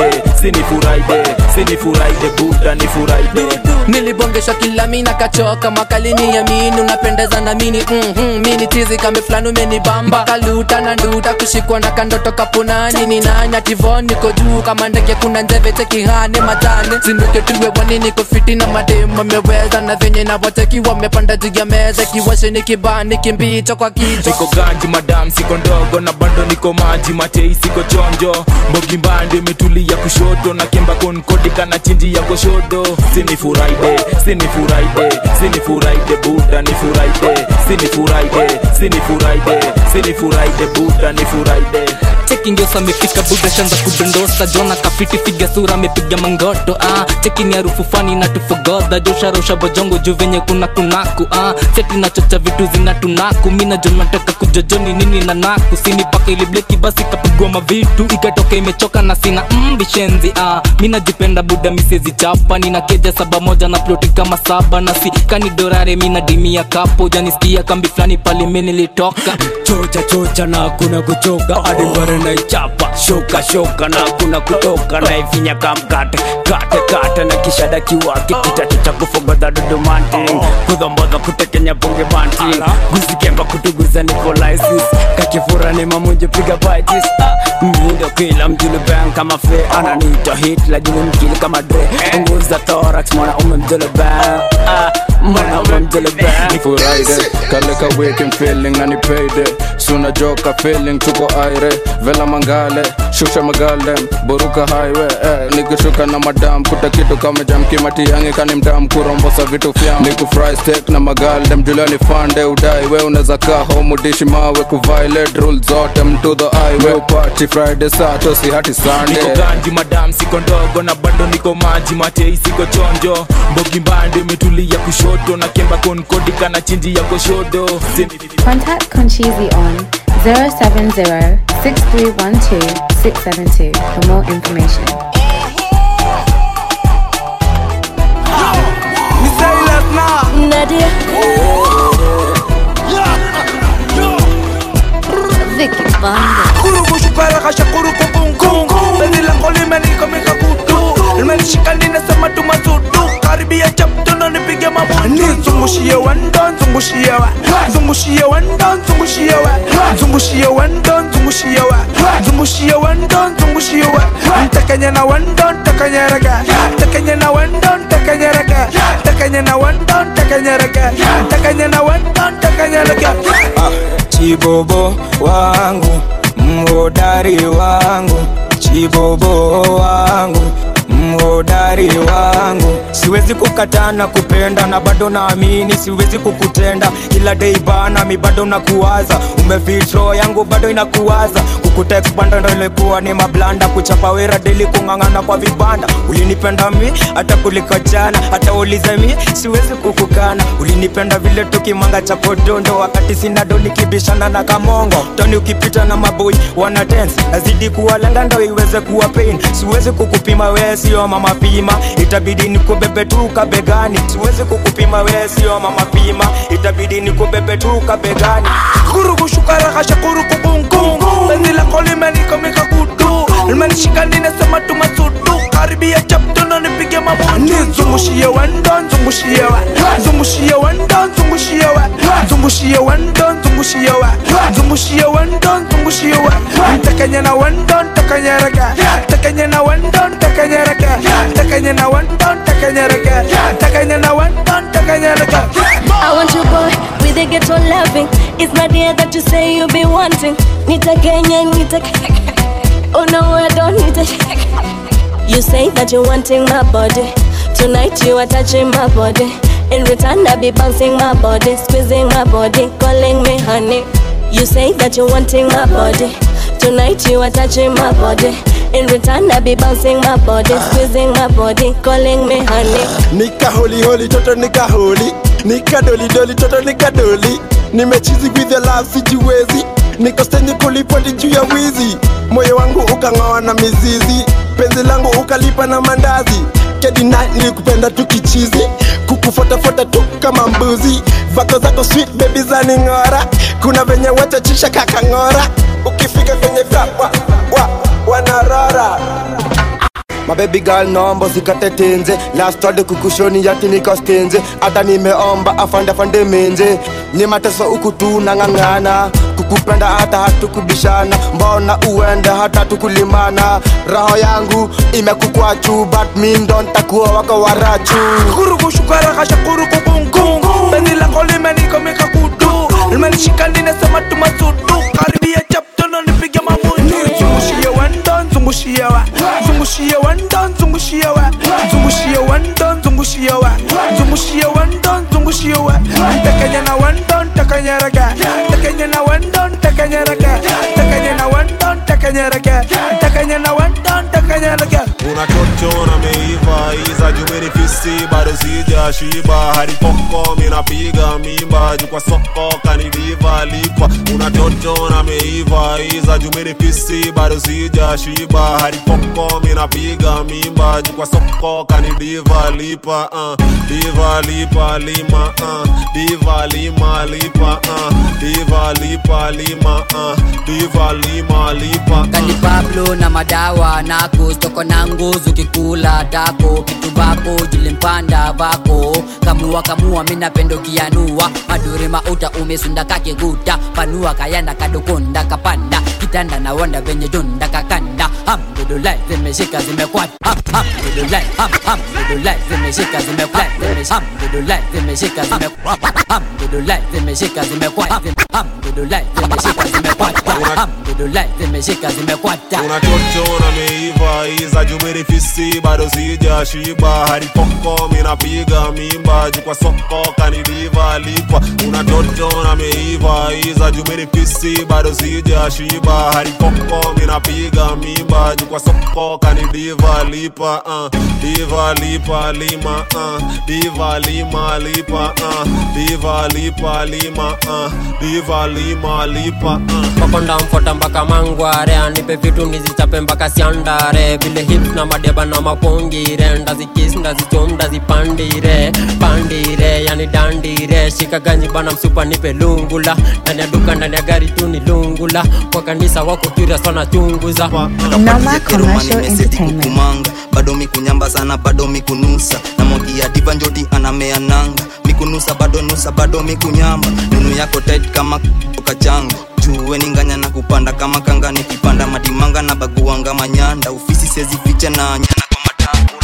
sinifuraide sinifuraide buda nifuraide nilibongesha kila mina kachoka makalini ya mini unapendeza na mini mm-hmm, mini tizi kame fulani umenibamba kaluta na nduta kushikwa na kandoto kapunani ni nani ativon niko juu kama ndege kuna njeve tekihane matane zinduke tuwe wani niko fiti na mademu ameweza na venye na wateki wamepanda juu ya meza kiwashe ni kibani kimbicho kwa kichwa niko ganji madam siko ndogo na bando niko maji matei siko chonjo mbogi mbande imetulia kushoto na kemba konkodika na chinji ya goshodo sinifuraide sinifuraide sinifuraide buda nifuraide sinifuraide sinifuraide sinifuraide buda nifuraide cheki ngiosa amefika buda shanza kudondosa jona kafiti figa sura amepiga mangoto ah. cheki ni harufu fani na tufogodha josharosha bojongo juu venye kuna kunaku ah. seti nachocha vitu zina tunaku mina jo nataka kujojoni nini na naku sini paka ili bleki basi kapigwa mavitu ikatoka imechoka na sina mbishenzi ah. mina jipenda buda misezi chapa nina keja saba moja na ploti kama saba na si kani dorare mina dimia kapo janisikia kambi fulani pale mi nilitoka chocha chocha na kuna kuchoka hadi ngore na ichapa shoka shoka na kuna kutoka na ifinya kamkate kate kate na kishada kiwake kitacho cha kufogodha dudumanti kudhombodha kutekenya ponge banti guzikemba kutuguza nikolaisis kakifura ni mamunje piga baitis mvindo kila mjulu bang kama fe ananita hit lajini mkili kama dre punguza thorax mwana ume mjulu bang mwana ume mjulu bang nifuraide kale ka weekend feeling na nipeide suna joka feeling tuko aire vela mangale shusha magalem buruka highway eh, nikishuka na madam kuta kitu kama jamkimati yangi kani mdam kurombosa vitu fyam nikufry steak na magaldem juliani fande udai we unaweza kaa home udishi mawe kuviolate rule zote mto the highway party friday sato si hati sunday niko ganji madam siko ndogo na bado niko maji matei siko chonjo mbogi mbande imetulia kushoto na kemba konkodika na chinji ya goshodo Contact Conchizi on 070 6312 672 for more information. Nadia. Vicky Banda. Kurubu shukara kasha kuruku kungu Bezi lango limenika mika kutu Limenishika ninasema tumasudu Karibia chapto na nipige mabutu Nizungushie wendo, nzungushie wa Nzungushie wendo, nzungushie wa Nzungushie wendo, nzungushie wa Nzungushie wendo, nzungushie wa Ntakanya na wendo, ntakanya raga Ntakanya na wendo, ntakanya raga Ntakanya na wendo, ntakanya raga Ntakanya na wendo, ntakanya raga chibobo wangu mhodari wangu chibobo wangu mhodari wangu siwezi kukatana kupenda na bado naamini siwezi kukutenda kila dei bana mi bado nakuwaza umefitro yangu bado inakuwaza kukutekpanda ndo ilikuwa ni mablanda kuchapa wera deli kung'ang'ana kwa vibanda ulinipenda mi hata kuliko jana hata ulize mi siwezi kukukana ulinipenda vile tukimanga cha podondo wakati sinado nikibishana na kamongo toni ukipita na maboi wana dance nazidi kuwalenga ndo iweze kuwa pain siwezi kukupima wee sio mama pima itabidi nikubebe tu kabegani siwezi kukupima wee sio mama pima itabidi nikubebe tu kabegani kuruku shukara kasha kuruku kungu Bezi lako limenika mika kutu Limenishika ninasema tumasudu Karibia chapto na nipige mabutu Nizungushie wendo, nzungushie wa Nzungushie wendo, nzungushie wa Nzungushie wendo, nzungushie wa Nzungushie wendo, nzungushie wa Ntakanya na wendo, ntakanya raga Ntakanya na wendo, ntakanya raga Ntakanya na wendo, ntakanya raga Ntakanya na wendo, ntakanya raga I want you boy with a ghetto loving. It's not there that you say you be wanting. Nita Kenya, Nita Oh no, I don't need it. You say that you're wanting my body. Tonight you are touching my body. In return, I be bouncing my body, squeezing my body, calling me honey. You say that you're wanting my body. Tonight you are touching my body. In return, I be bouncing my body, squeezing my body, calling me honey. nika holi holi toto nika holi nika doli doli toto nika doli nimechizi with the love sijiwezi niko stendi kulipoti juu ya wizi moyo wangu ukang'oa na mizizi penzi langu ukalipa na mandazi kedina nilikupenda tu kichizi kukufotafuta tu kama mbuzi vako zako sweet baby zaning'ora kuna venye watachisha kakang'ora ukifika kwenye club wa, wa, wanarora mabebi gal nombo zikate tenze lastode kukushoni yati nikostenze hata nimeomba afande afande menze ni mateso huku tu nang'ang'ana kukupenda hata hatukubishana mbona uende hata tukulimana roho yangu imekukwachu but mi ndo ntakuwa wako warachu kurukushukarakasha kurukukungu penzi lako limenikomika kutu limenishika ninasema tumasudu karibia chaptono nipige mamutu zungushie wendo zungushie wa zungushie wendo zungushie wa zungushie wendo zungushie wa zungushie wendo zungushie wa ntakenya na wendo ntakanyereka ntakenya na wendo ntakanyereka ntakenya na wendo ntakanyereka ntakenya na wendo ntakanyereka unachocho na meiva iza jumenifisi bado sija shiba hadi poko minapiga mimba juu kwa soko kanidiva lipa unachocho na meiva iza jumenifisi bado sija shiba hadi poko minapiga mimba juu kwa soko kanidiva lipa uh. diva lipa lima uh. diva lima lipa uh. diva lipa lima uh. diva lima lipa kani uh. pablo na madawa nako stoko na nguzu kikula dako kitu bako jilimpanda vako kamua kamua minapendo kianua madure mauta umesunda kakiguta panua kayanda kadokonda kapanda kitanda na wanda venye donda kakanda hamdulillah zimeshika zimekwata Ham, hamdulillah ham, hamdulillah zimeshika zimekwata hamdulillah zimeshika zimekwata hamdulillah zimeshika zimekwata hamdulillah zimeshika zimekwata hamdulillah zimeshika zimekwata unachocho na meiva iza jumerifisi bado sija shiba hadi poko minapiga mimba juu kwa soko kanidiva lipa unachocho na meiva iza jumerifisi bado sija shiba hadi poko minapiga mimba juu kwa soko kanidiva lipa uh. diva lipa lima uh. diva lima lipa uh. diva lipa lima uh. diva lima lipa uh. makonda mfota mpaka mangware anipe vitu nizichape mpaka siandare vile hips na madeba na mapongire ndazikis ndazichom ndazipandire pandire yani dandire shika ganyi bana msupa nipe lungula ndani ya duka ndani ya gari tu ni lungula kwa kanisa wako turia sana chunguza Noma Commercial Entertainment. kumanga bado mikunyamba sana bado mikunusa na mogia diva njoti anamea nanga mikunusa bado nusa bado mikunyamba nunu yako tight kama kachango juwe ninganya na kupanda kama kanga nikipanda madimanga na baguanga manyanda ofisi sezi ficha na nyana kwa matango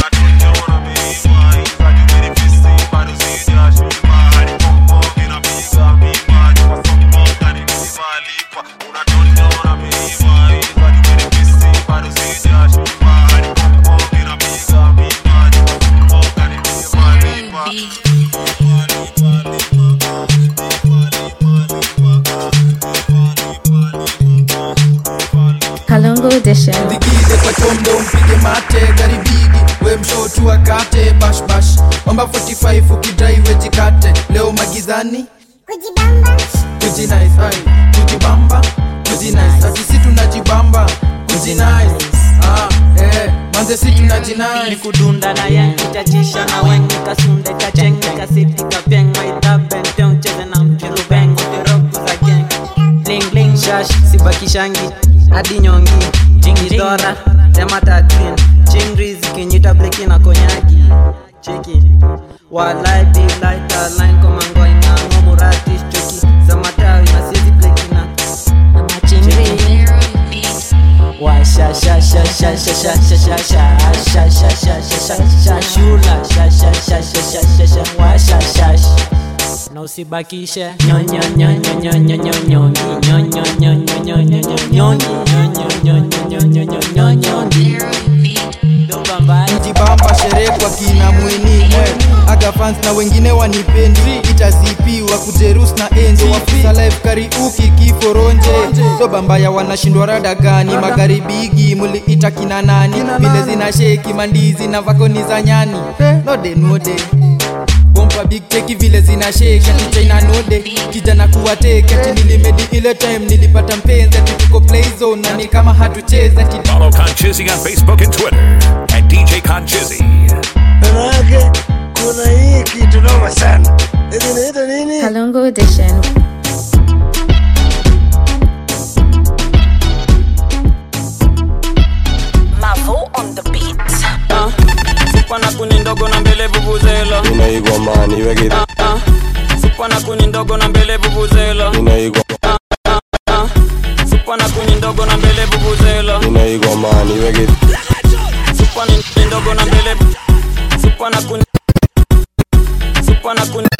Kalongo Edition. Digide kwa chondo mpige mate garibigi we mshotu akate bash bash omba 45 ukidrive jikate leo magizani kujinice ai kujibamba kujinice ati si tunajibamba kujinice ah eh manze si tunajinice nikudunda na yen ichachisha na wen nikasunde kacheng nikasiti kapyeng maidhabenteng cheze na mtirubeng utiroku za geng bling bling shash sibakishangi hadi nyongi jingidora tematatrin chingri zikinyita bleki na konyagi cheki walai bilai talain komangoi na ngomuratis choki za matawi na siezi bleki na na machingri Washa sha sha sha sha sha sha sha sha sha sha sha sha sha sha shula sha sha sha sha sha sha sha washa sha na usibakishe nyonyo nyonyo nyonyo nyonyo nyonyo nyonyo nyonyo nyonyo nyonyo nyonyo nyonyo jibamba sherehe kwa kina mweni eh. aga fans na wengine wanipendi itasipiwa kujerus na enzi wafisa live kariuki kiforonje so bambaya wanashindwa rada gani magaribigi muliita kina nani vile zina sheki mandizi na vakoni za nyani node node bomba big teki vile zina shake ati china node kijana kuwateke ati nilimedi ile time nilipata mpenzi ati tuko play zone na ni kama hatucheza ati Follow Conchizzy on Facebook and Twitter at DJ Conchizzy. manake kuna hii kitu noma sana Hivi inaitwa nini Kalongo Edition. Mavo on the beat. vuvuzela inaigwa mani iwe gidhe supa na kuni ndogo na mbele vuvuzela inaigwa supa na kuni ndogo na mbele vuvuzela inaigwa mani iwe gidhe supa ni ndogo na mbele supa na kuni supa na kuni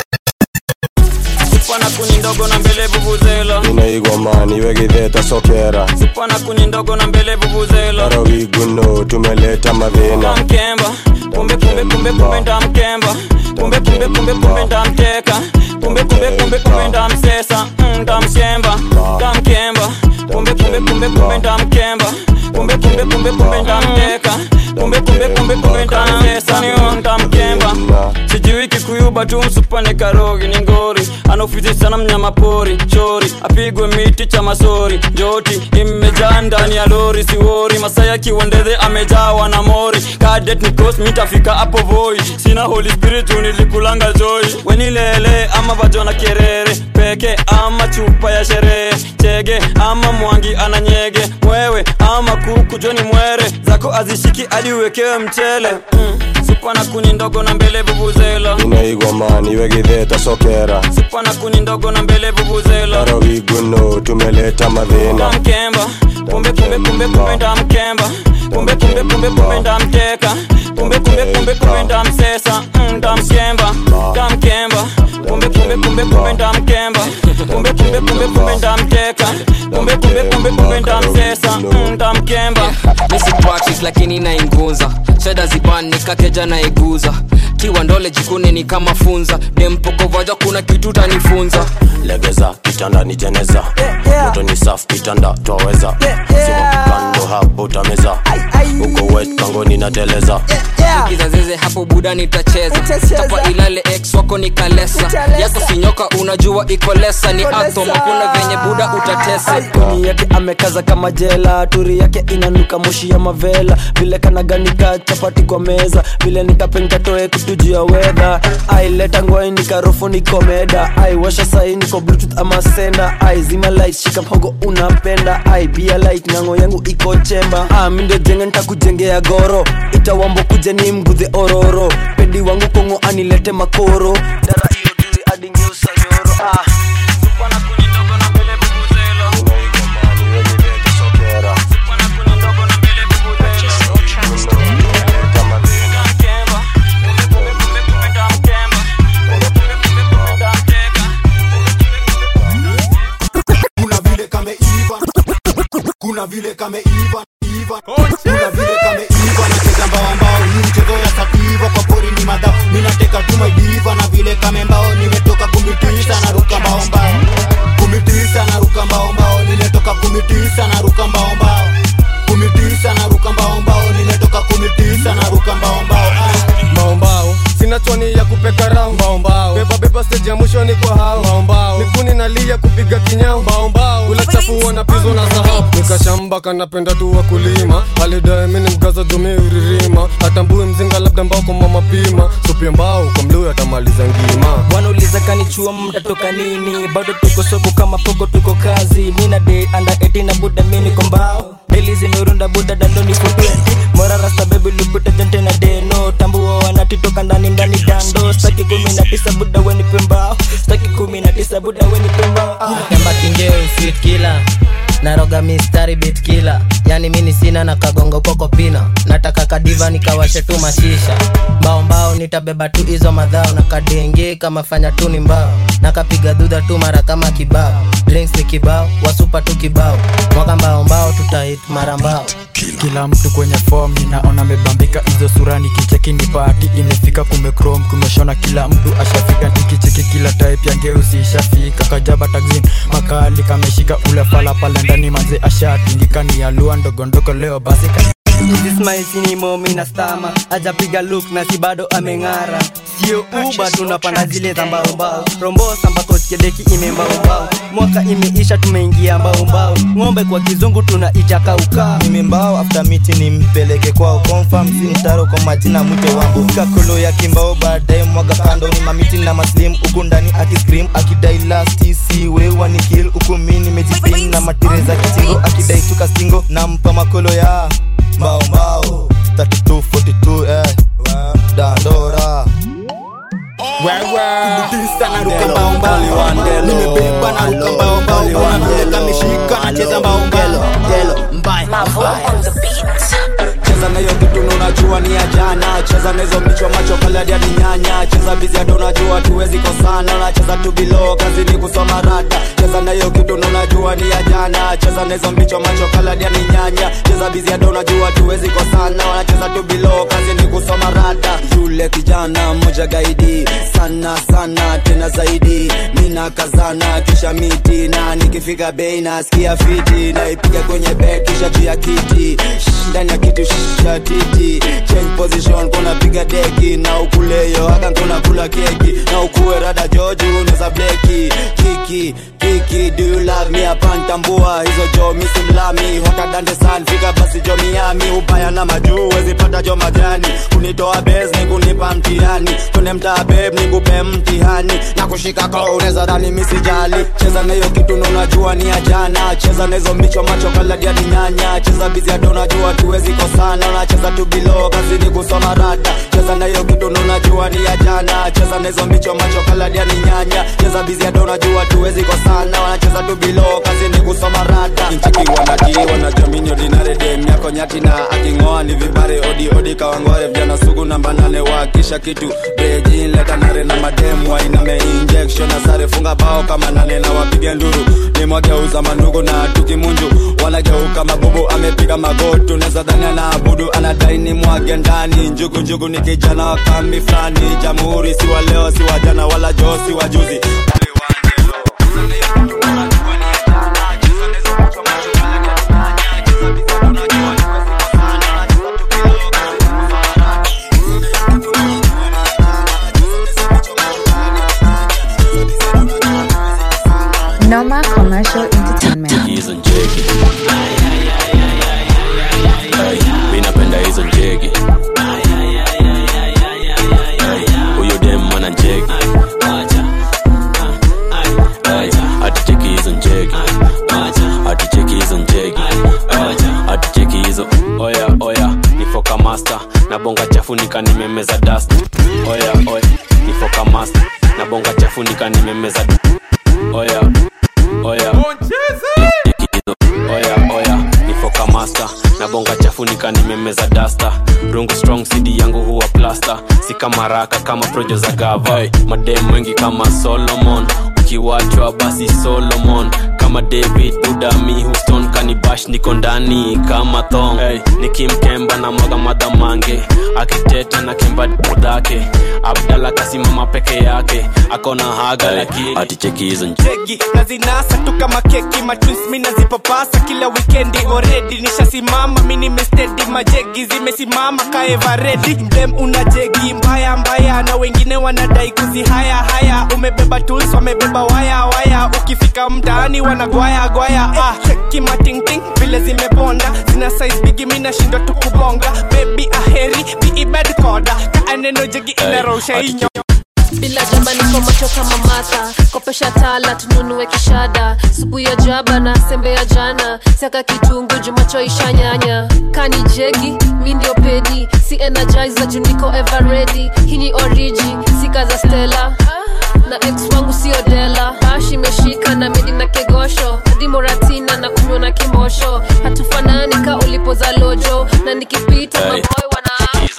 supa na kuni ndogo na mbele vuvuzela inaigwa mani iwe gidhe tasokera supa na kuni ndogo na mbele vuvuzela tarawiguno tumeleta madhina mkemba kumbe kumbe kumbe kumbe ndamkemba kumbe kumbe kumbe kumbe ndamteka kumbe kumbe kumbe kumbe ndamsesa mm, ndamshemba ndamkemba kumbe kumbe kumbe kumbe ndamkemba kumbe kumbe kumbe kumbe ndamteka kumbe kumbe kumbe kumbe ndamsesa niyo ndamkemba sijui kikuyuba tu msupane karogi ni ngori anaofizi sana mnyama pori chori apigwe miti cha masori njoti imejaa ndani ya lori siwori masaya kiwondeze amejawa na mori kadet nikos mitafika hapo voi sina holy spirit nilikulanga joy wenilele ama vajona kerere peke ama chupa ya sherehe chege ama mwangi ananyege mwewe ama kuku joni mwere zako azishiki hadi uwekewe mchele mm. supa na kuni ndogo na mbele vuvuzela inaigwa mani iwe gidhe tasokera supa na kuni ndogo na mbele vuvuzela tarawiguno tumeleta madhina ndamkemba kumbe kumbe kumbe kumbe ndamkemba kumbe kumbe kumbe kumbe ndamteka kumbe kumbe kumbe kumbe ndamsesa mm, ndamshemba ndamkemba kumbe kumbe kumbe kumbe ndamkemba kumbe kumbe kumbe kumbe ndamteka kumbe kumbe kumbe kumbe ndamsesa mm, ndamkemba misi practice lakini nainguza sheda ziban nikakeja naiguza kiwa ndole jikune ni kama funza dempokovaja kuna kitu tanifunza legeza kitanda ni jeneza moto ni safu kitanda twaweza sima kando hapo utameza uko wet kangoni nateleza kizazeze hapo buda nitacheza tapa ilale ex wako ni kalesa yako sinyoka unajua iko lesa ni atom hakuna venye buda utatesa kuni yake amekaza kama jela turi yake inanuka moshi ya mavela vile kanaganika chapati kwa meza vile nikapenkatoe kutujia wedha aileta ngwai nikarofu nikomeda aiwasha sai niko bluetooth ama senda ai zima light shika mhogo unapenda ai bia light nyango yangu iko chemba ah, mindo jenge ntakujengea goro itawambo kuja ni mgudhe ororo pedi wangu kongo anilete makoro dara iyo duri adingeusa nyoro ah. kuna vile kameiva kuna vile kameiva iva kuna vile kameiva nacheza mbao mbao ni mchezo ya sativa kwa pori ni madhao ninateka tu maidiva na vile kamembao nimetoka kumitisa na ruka mbao mbao kumitisa na ruka mbao mbao nimetoka kumitisa na ruka mbao mbao kumitisa na ruka mbao mbao nimetoka kumitisa na ruka mbao mbao mbaombao sina choni ya kupeka rao mbaombao beba beba stage ya mwisho ni kwa hao mbaombao mikuni nalia kupiga kinyao mbaombao ula chafu na pizo na sahau nikashamba kanapenda tu wakulima alidae mini mgaza dume uririma atambue mzinga labda mbao kwa mama pima supia mbao kwa mluu atamaliza ngima wanauliza kanichua mtatoka nini bado tuko soko kama poko tuko kazi mina de anda 18 na buda mini kombao deli zimerunda buda dandoni futwendi mora rasta bebi lupita jente na deno tambua wanatitoka ndani ndani dando staki kumi na tisa buda weni pembao staki kumi na tisa buda weni pembao ah. Kemba kingeo sweet killer naroga mistari bit killer yani mini sina na kagongo koko pina nataka kadiva nikawashe tu mashisha mbao mbao nitabeba tu hizo madhao na kadenge kama fanya tu ni mbao nakapiga dhudha tu mara kama kibao drinks ni kibao wasupa tu kibao mwaka mbao mbao tutahit mara mbao kila mtu kwenye form ninaona amebambika hizo sura nikicheki ni pati imefika kumekrom kumeshona kila mtu ashafika nikicheki kila type ya ngeusi ishafika kajaba taxin makali kameshika ule fala pale ndani manze ashatingika ni alua ndogondogo leo basi ka- ismailsinimo mina stama ajapiga luk na si bado ameng'ara sio uba tunapanda zile za mbaombao rombosa mpaka usikedeki imembaombao mwaka imeisha tumeingia mbaombao ng'ombe kwa kizungu tunaita kaukaa nimembao after miti nimpeleke kwao confirm si mtaro kwa majina mwite wangu kakolo ya kimbao baadaye mwaga kando ni mamiti na maslim huku ndani akiscream akidai last si wewa ni kill huku mi nimejipin na matire za kitingo akidai tuka stingo nampa makolo ya mbao mbao 3242 eh dandora Kududisa na ruka mbao mbao nimebeba na ruka mbao mbao kuna vile kameshika nacheza mbao mbao cheza na hiyo kitu na unajua ni ya jana cheza na hizo michwa macho kaladia ni nyanya cheza bizi hata unajua tuwezi kosana unacheza tu bilo kazi ni kusoma rada cheza na hiyo kitu na unajua ni ya jana cheza na hizo michwa macho kaladia ni nyanya cheza bizi hata unajua tuwezi kosana unacheza tu bilo kazi ni kusoma rada yule kijana mmoja gaidi sana sana tena zaidi mina kazana kisha miti na nikifika bei nasikia fiti naipiga kwenye bed kisha juu ya kiti Shh, ndani ya kitu shh, cha titi change position kuna piga deki na ukuleyo haka kuna kula keki na ukuwe rada joji unaweza bleki kiki kiki do you love me apantambua hizo jo misimlami hota dande san fika basi jo miami ubaya na majuu wezi pata jo majani kunitoa bes ni kunipa mtihani kune mtaa beb nikupe mtihani na kushika ko unaweza dhani misijali cheza na hiyo kitu na unajua ni ya jana cheza na hizo micho macho kaladia ni nyanya cheza bizi hata unajua tuwezi kosana unacheza tu bilo kazi ni kusoma rada cheza na hiyo kitu na unajua ni ya jana cheza na hizo micho macho kaladia ni nyanya cheza bizi hata unajua tuwezi kosana wanacheza tu bilo kazi ni kusoma rada nchiki wanati wanajamini ordinary dem yako nyati na aking'oa ni vibare odi odi kawangware vijana sugu namba nane wakisha kitu beji leta nare na mademu wainame injection na sare funga bao kama nane na wapiga nduru nimwageuza mandugu na tukimunju wanageuka mabubu amepiga magotu neza dhani anaabudu anadai ni mwage ndani njugu njugu ni kijana wa kambi fulani jamhuri si wa leo si wa jana wala joo si wa juzi Noma Commercial Entertainment. hizo njegi Ay, mi napenda hizo njegi Ay, huyo dem ana njegi Ay, aticheki hizo njegi aticheki hizo njegi Ay, aticheki hizo oya oya nifoka master na bonga chafu nikanimemeza dust oya oya nifoka master na bonga chafu nikanimemeza oya oya oya oya nifoka master na bonga chafu nikanimemeza dasta rungu strong cd yangu huwa plasta si kama raka kama projo za gava hey, madem wengi kama solomon ukiwachwa basi solomon kama david budami houston kanibash niko ndani kama thong hey, nikimkemba na mwaga madhamange akiteta na kemba dhake abdala kasimama peke yake akona haga hey, lakini aticheki hizo jegi na zinasa tu kama keki matwins mi nazipapasa kila wikendi oredi nishasimama mi nimestedi majegi zimesimama kaevaredi dem una jegi mbaya mbaya na wengine wanadai kuzihaya haya umebeba tools wamebeba waya waya ukifika mtaani wanagwaya gwaya ah, kimatingting vile zimebonda zina size bigi mi nashindwa tu kubonga bebi aheri biibed koda kaaneno jegi inarosha inyo bila jamba niko macho kama mata kopesha tala tununue kishada supu ya jaba na sembe ya jana siaka kitungu jumacho ishanyanya kani jegi mi ndio pedi si energizer juu niko ever ready hii ni origi sika za stela na ex wangu sio dela bash imeshika na medi na kegosho hadi moratina na kunywa na kimosho hatufanani ka ulipoza lojo na nikipita Hey. maboy wana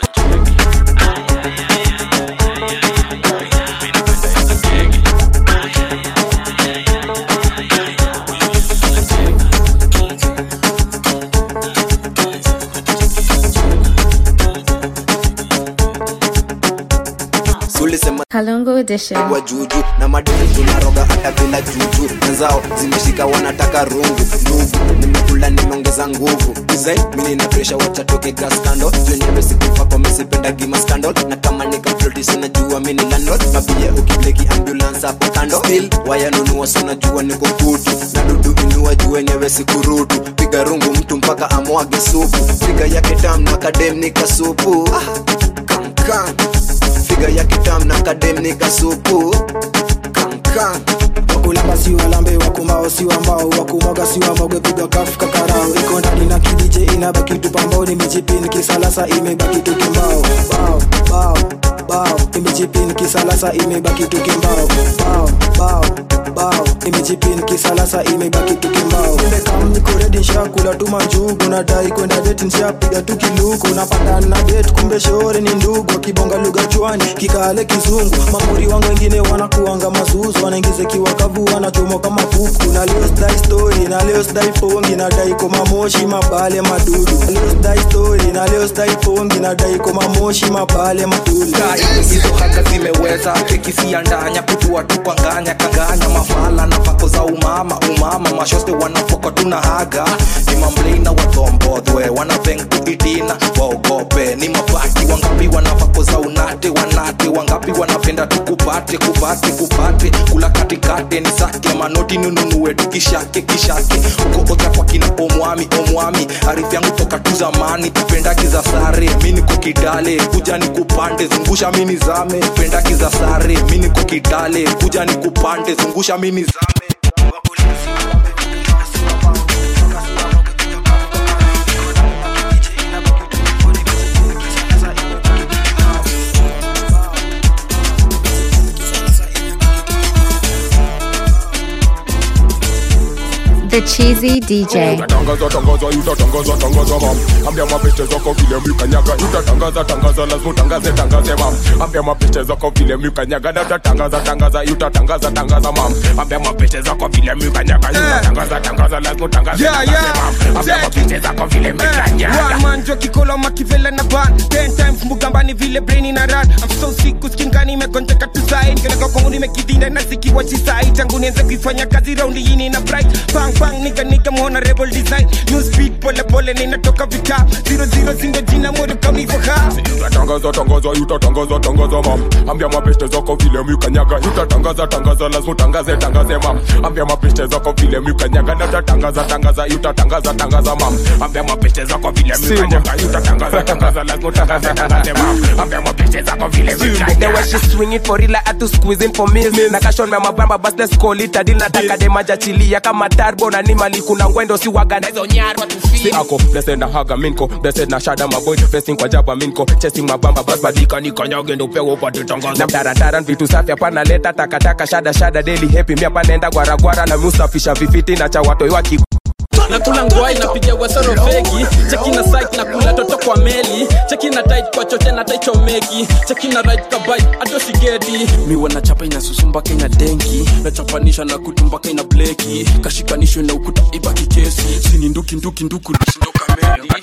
sulisema Kalungu Edition. wa juju na madini tunaroga hata bila juju wenzao zimeshika wanataka rungu ndugu nimekula nimeongeza nguvu design mimi na pressure wacha toke gas kando zenyewe sikufa kwa misipenda gima scandal na kama nikafloti sinajua mimi ni landlord mabia ukibleki ambulance hapo kando still waya nunua sinajua niko kutu na dudu inua juu wenyewe sikurutu piga rungu mtu mpaka amwage supu piga yake tam na kadem nikasupu ah, kam kam figa ya kitam na kadem nikasupu kam ka wakulamba si walambe wakumao si wambao wakumwaga si wamwage piga kafu kakarao iko ndani na kidije inabaki tu pambao nimejipini kisalasa imebaki tu kimbao bao bao bao imejipini kisalasa imebaki tu kimbao bao bao bao imejipini kisalasa imebaki tu kimbao nimekam niko redi nshakula tu manjugu nadai kwenda deti nshapiga tu kiluku napatana na det kumbe shore ni ndugu akibonga lugha chwani kikale kizungu mamuri wangu wengine wanakuanga masusu wanaingiza kiwakavu wanachomoka mapuku na leo sdai story na leo sdai fongi nadai koma moshi mabale madudu Na leo sdai story na leo sdai fongi nadai koma moshi mabale madudu hizo haga zimeweza kekisiandanya kutua tupanganya kanganya mafala na vako za umama umama mashoste wanafoka tuna haga ni mamblina watombodhwe wanaveng tuitina waogope ni mabaki wangapi wanavako za unate wanate wangapi wanapenda tukupate kupate kupate kula katikate ni sake manoti ninunue tukishake kishake uko ocha kwa kina omwami omwami arifu yangu toka tu zamani pendaki za sare mi niko kidale kuja ni kupande zungusha mini zame pendaki za sare mi niko kidale kuja ni kupande zungusha mini zame The Cheesy DJ. Utatangaza tangaza utatangaza tangaza mam ambia mapicha zako vile mkanyaga utatangaza tangaza lazima utangaze tangaze mam ambia mapicha zako vile mkanyaga na utatangaza tangaza utatangaza tangaza mam ambia mapicha zako vile mkanyaga utatangaza tangaza lazima utangaze Yeah, tangaze yeah. mam ambia mapicha zako vile mkanyaga manjwa kikolo makivela na ban ten times mugambani vile brain na run I'm so sick kuskingani imegonjeka tu sai nikeleka kwangu nimekidinda na zikiwa chisai tangu nianze kuifanya kazi raundi hii nina bright bang bang nika nika muona rebel design new speed pole pole ninatoka vita zero zero zindo jina moyo kama iko ha utatangaza tangaza utatangaza tangaza mam ambia mapicha zako vile mkanyaga utatangaza tangaza lazima utangaze tangaze mam ambia mapicha zako vile mkanyaga na utatangaza tangaza utatangaza tangaza mam ambia mapicha zako vile mkanyaga utatangaza tangaza lazima utangaze tangaze mam ambia mapicha zako vile The way mkanyaga she swing it for real, I had to squeeze in for meals. Na kashon me mabamba bas let's call it a deal. Nataka dem ajachilia kama turbo na ni mali kuna ngwendo si waga na hizo nyarwa tu feel. si ako blessed na haga minko blessed na shada maboy blessing kwa jaba minko chasing mabamba bas badika ni kanyage ndo pewo upate tangaza na darandaran vitu safi hapana leta takataka shada shada daily happy mi hapa naenda gwaragwara na musafisha vifiti na cha watoi waki nakula ngwai napiga wasoro feki cheki na site na kula toto kwa meli cheki na tight kwa chote na taichomeki cheki na right kabai ato sigeti miwa na chapa inasusumba kenya denki nachapanisha na kutumbaka ina bleki kashikanishwe na ukuta ibaki kesi sini nduki nduki nduku sindoka meli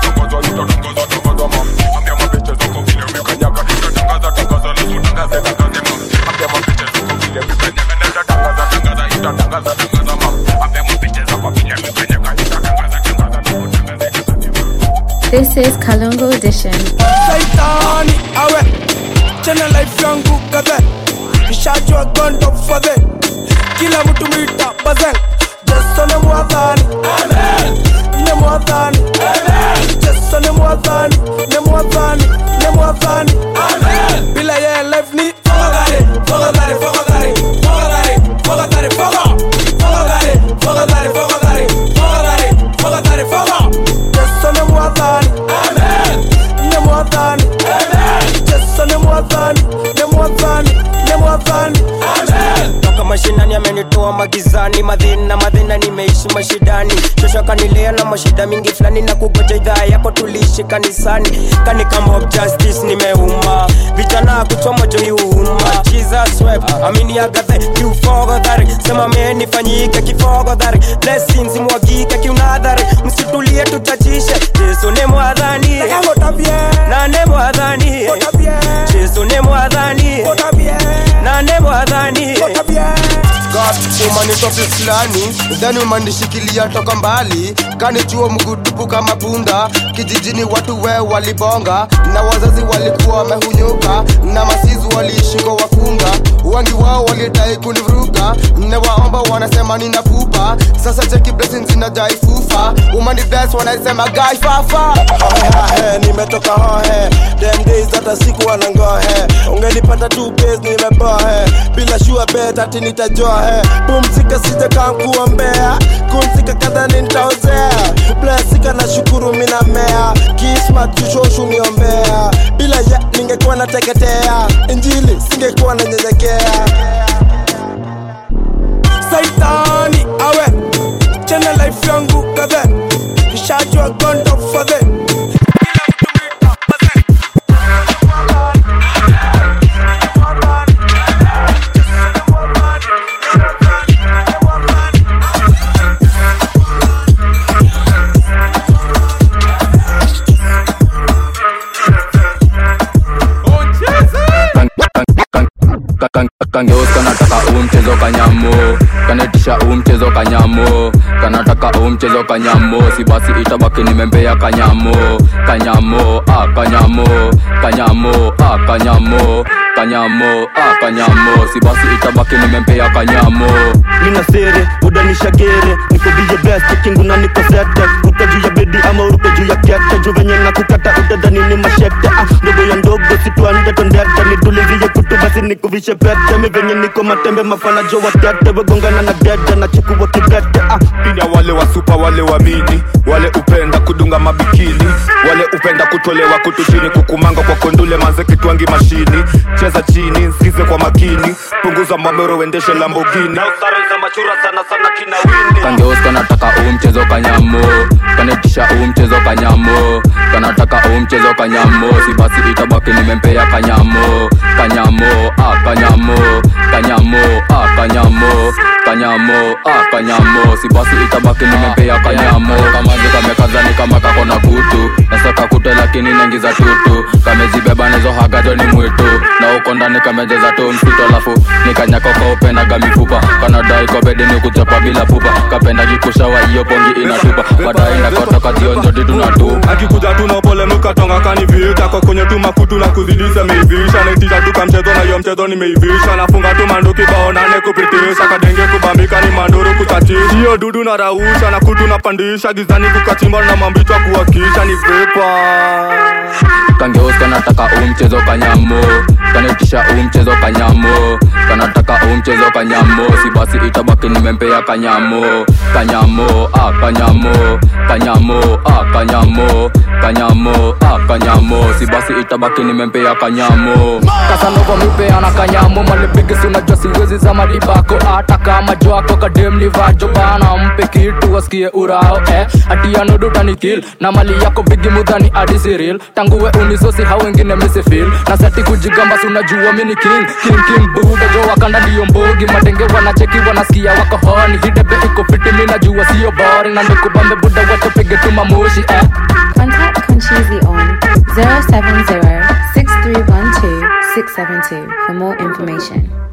This is Kalungu Edition. Saitani awe chena life yangu kadhe nishajua gondo fadhe kila mtu mwita bazen Jesu ni mwadhani ni mwadhani Jesu ni mwadhani ni mwadhani ni mwadhani bila yeye life ni fogadhari fogadhari fogadhari fogadhari fogadhari fogadhari fogadhari fogadhari fogadhari fogadhari fogadhari fogadhari Jesu ni mwadhani ni mwadhani Jesu ni mwadhani ni mwadhani ni mwadhani toka mashinani amenitoa magizani madhina madhina nimeishi mashidani shosho kanilea na mashida mingi fulani na kugoja idhaa yako tuliishi kanisani kani kama of justice nimeuma vijana kuchoma joiuma jesus web amini agathe kiufogodhari sema menifanyike kifogodhari blessings mwagike kiunadhari msitulie tutajishe yesu ni mwadhani na ne mwadhani yesu ni mwadhani na ne mwadhani God, woman is ofisi fulani dhani umanishikilia toka mbali kanijua mgutupu kama punda kijijini watu we walibonga na wazazi walikuwa wamehunyuka na masizi waliishi kwa wakunga wengi wao walidai kunivuruga newaomba wanasema nina pupa sasa cheki blessings zinajai fufa umani bless wanaisema gai fafa Hohe, nimetoka hohe Them days hata siku wanangohe ungenipata tu base nimebohe bila shua bet ati nitajohe pumzika sije kankuombea kumzika kadhani nitaozea blesika na shukuru mina mea kismat chushoshu niombea bila ya ningekuwa nateketea injili singekuwa nanyenyekea saitani awe chena life yangu kadhe nishajua gondo fadhe kangeos kanataka huu mchezo kanyamo kanaitisha huu mchezo kanyamo kanataka huu mchezo kanyamo si basi itabaki nimembea kanyamo kanyamo ah, kanyamo kanyamo ah, kanyamo kanyamo ah, kanyamo si basi itabaki nimempea kanyamo nina sere udanisha gere niko bije best kingu na niko sete ruka juu ya bedi ama uruke juu ya kete juu venye na kukata utadhani ni mashete ah, ndogo ya ndogo situande tondete nitulizie kutu basi nikuvishe pete mi venye niko matembe mafana jo watete wegongana na dede na chukua kibete ah. pia wale wasupa wale wamini wale upenda kudunga mabikini wale upenda kutolewa kutu chini kukumanga kwa kondule manze kitwangi mashini cheza chini nsikize kwa makini punguza mamero uendeshe lambogini kangeos kanataka huu mchezo kanyamo kanaitisha huu mchezo kanyamo kanataka huu mchezo kanyamo si basi itabaki nimempea kanyamo kanyamo ah, kanyamo kanyamo ah, kanyamo kanyamo ah, kanyamo si basi itabaki nimempea kanyamo kamazi kamekazani kama kako na kutu nasaka kute lakini naingiza tutu kamezibeba nazo hagajo ni mwitu na uko ndani kamejeza tu msito alafu nikanyakoko upendaga mifupa kanadai kwa bedi ni kuchapa bila pupa kapenda kikushawa hiyo pongi inatupa baadaye ndakotoka zionjodi tunatupa akikuja tuna pole mukatonga kanivita kwa kwenye tu makutu na kuzidisha meivisha naitisha tu kamchezo na hiyo mchezo nimeivisha nafunga tu manduki bao nane kupitisha kadenge kubambika ni manduru kuchachisha hiyo dudu na rausha na kutu napandisha gizani kukachimba na mambichwa kuwakisha ni vipa kangeos kanataka huu mchezo kanyamo kanaitisha huu mchezo kanyamo kanataka huu mchezo kanyamo si basi itabaki nimempea kanyamo kanyamo ah, kanyamo kanyamo ah, kanyamo kanyamo ah, kanyamo si basi itabaki nimempea kanyamo kasanova mipeana kanyamo malipigisi unajua siwezi za madibako hata kama jwako kademlivajo bana mpe kitu wasikie urao eh. atianodotanikil na mali yako bigi mudhani adisiril tanguwe unisosi hao wengine misifil na sati kujigamba si unajua mini king king king buda jo wakanda ndiyo mbogi madenge wanacheki wanasikia wako honi hidebe iko fiti mi najua sio boring na ndikubambe buda watapige tumamushi eh. Contact Conchizi on 070 6312 672 for more information.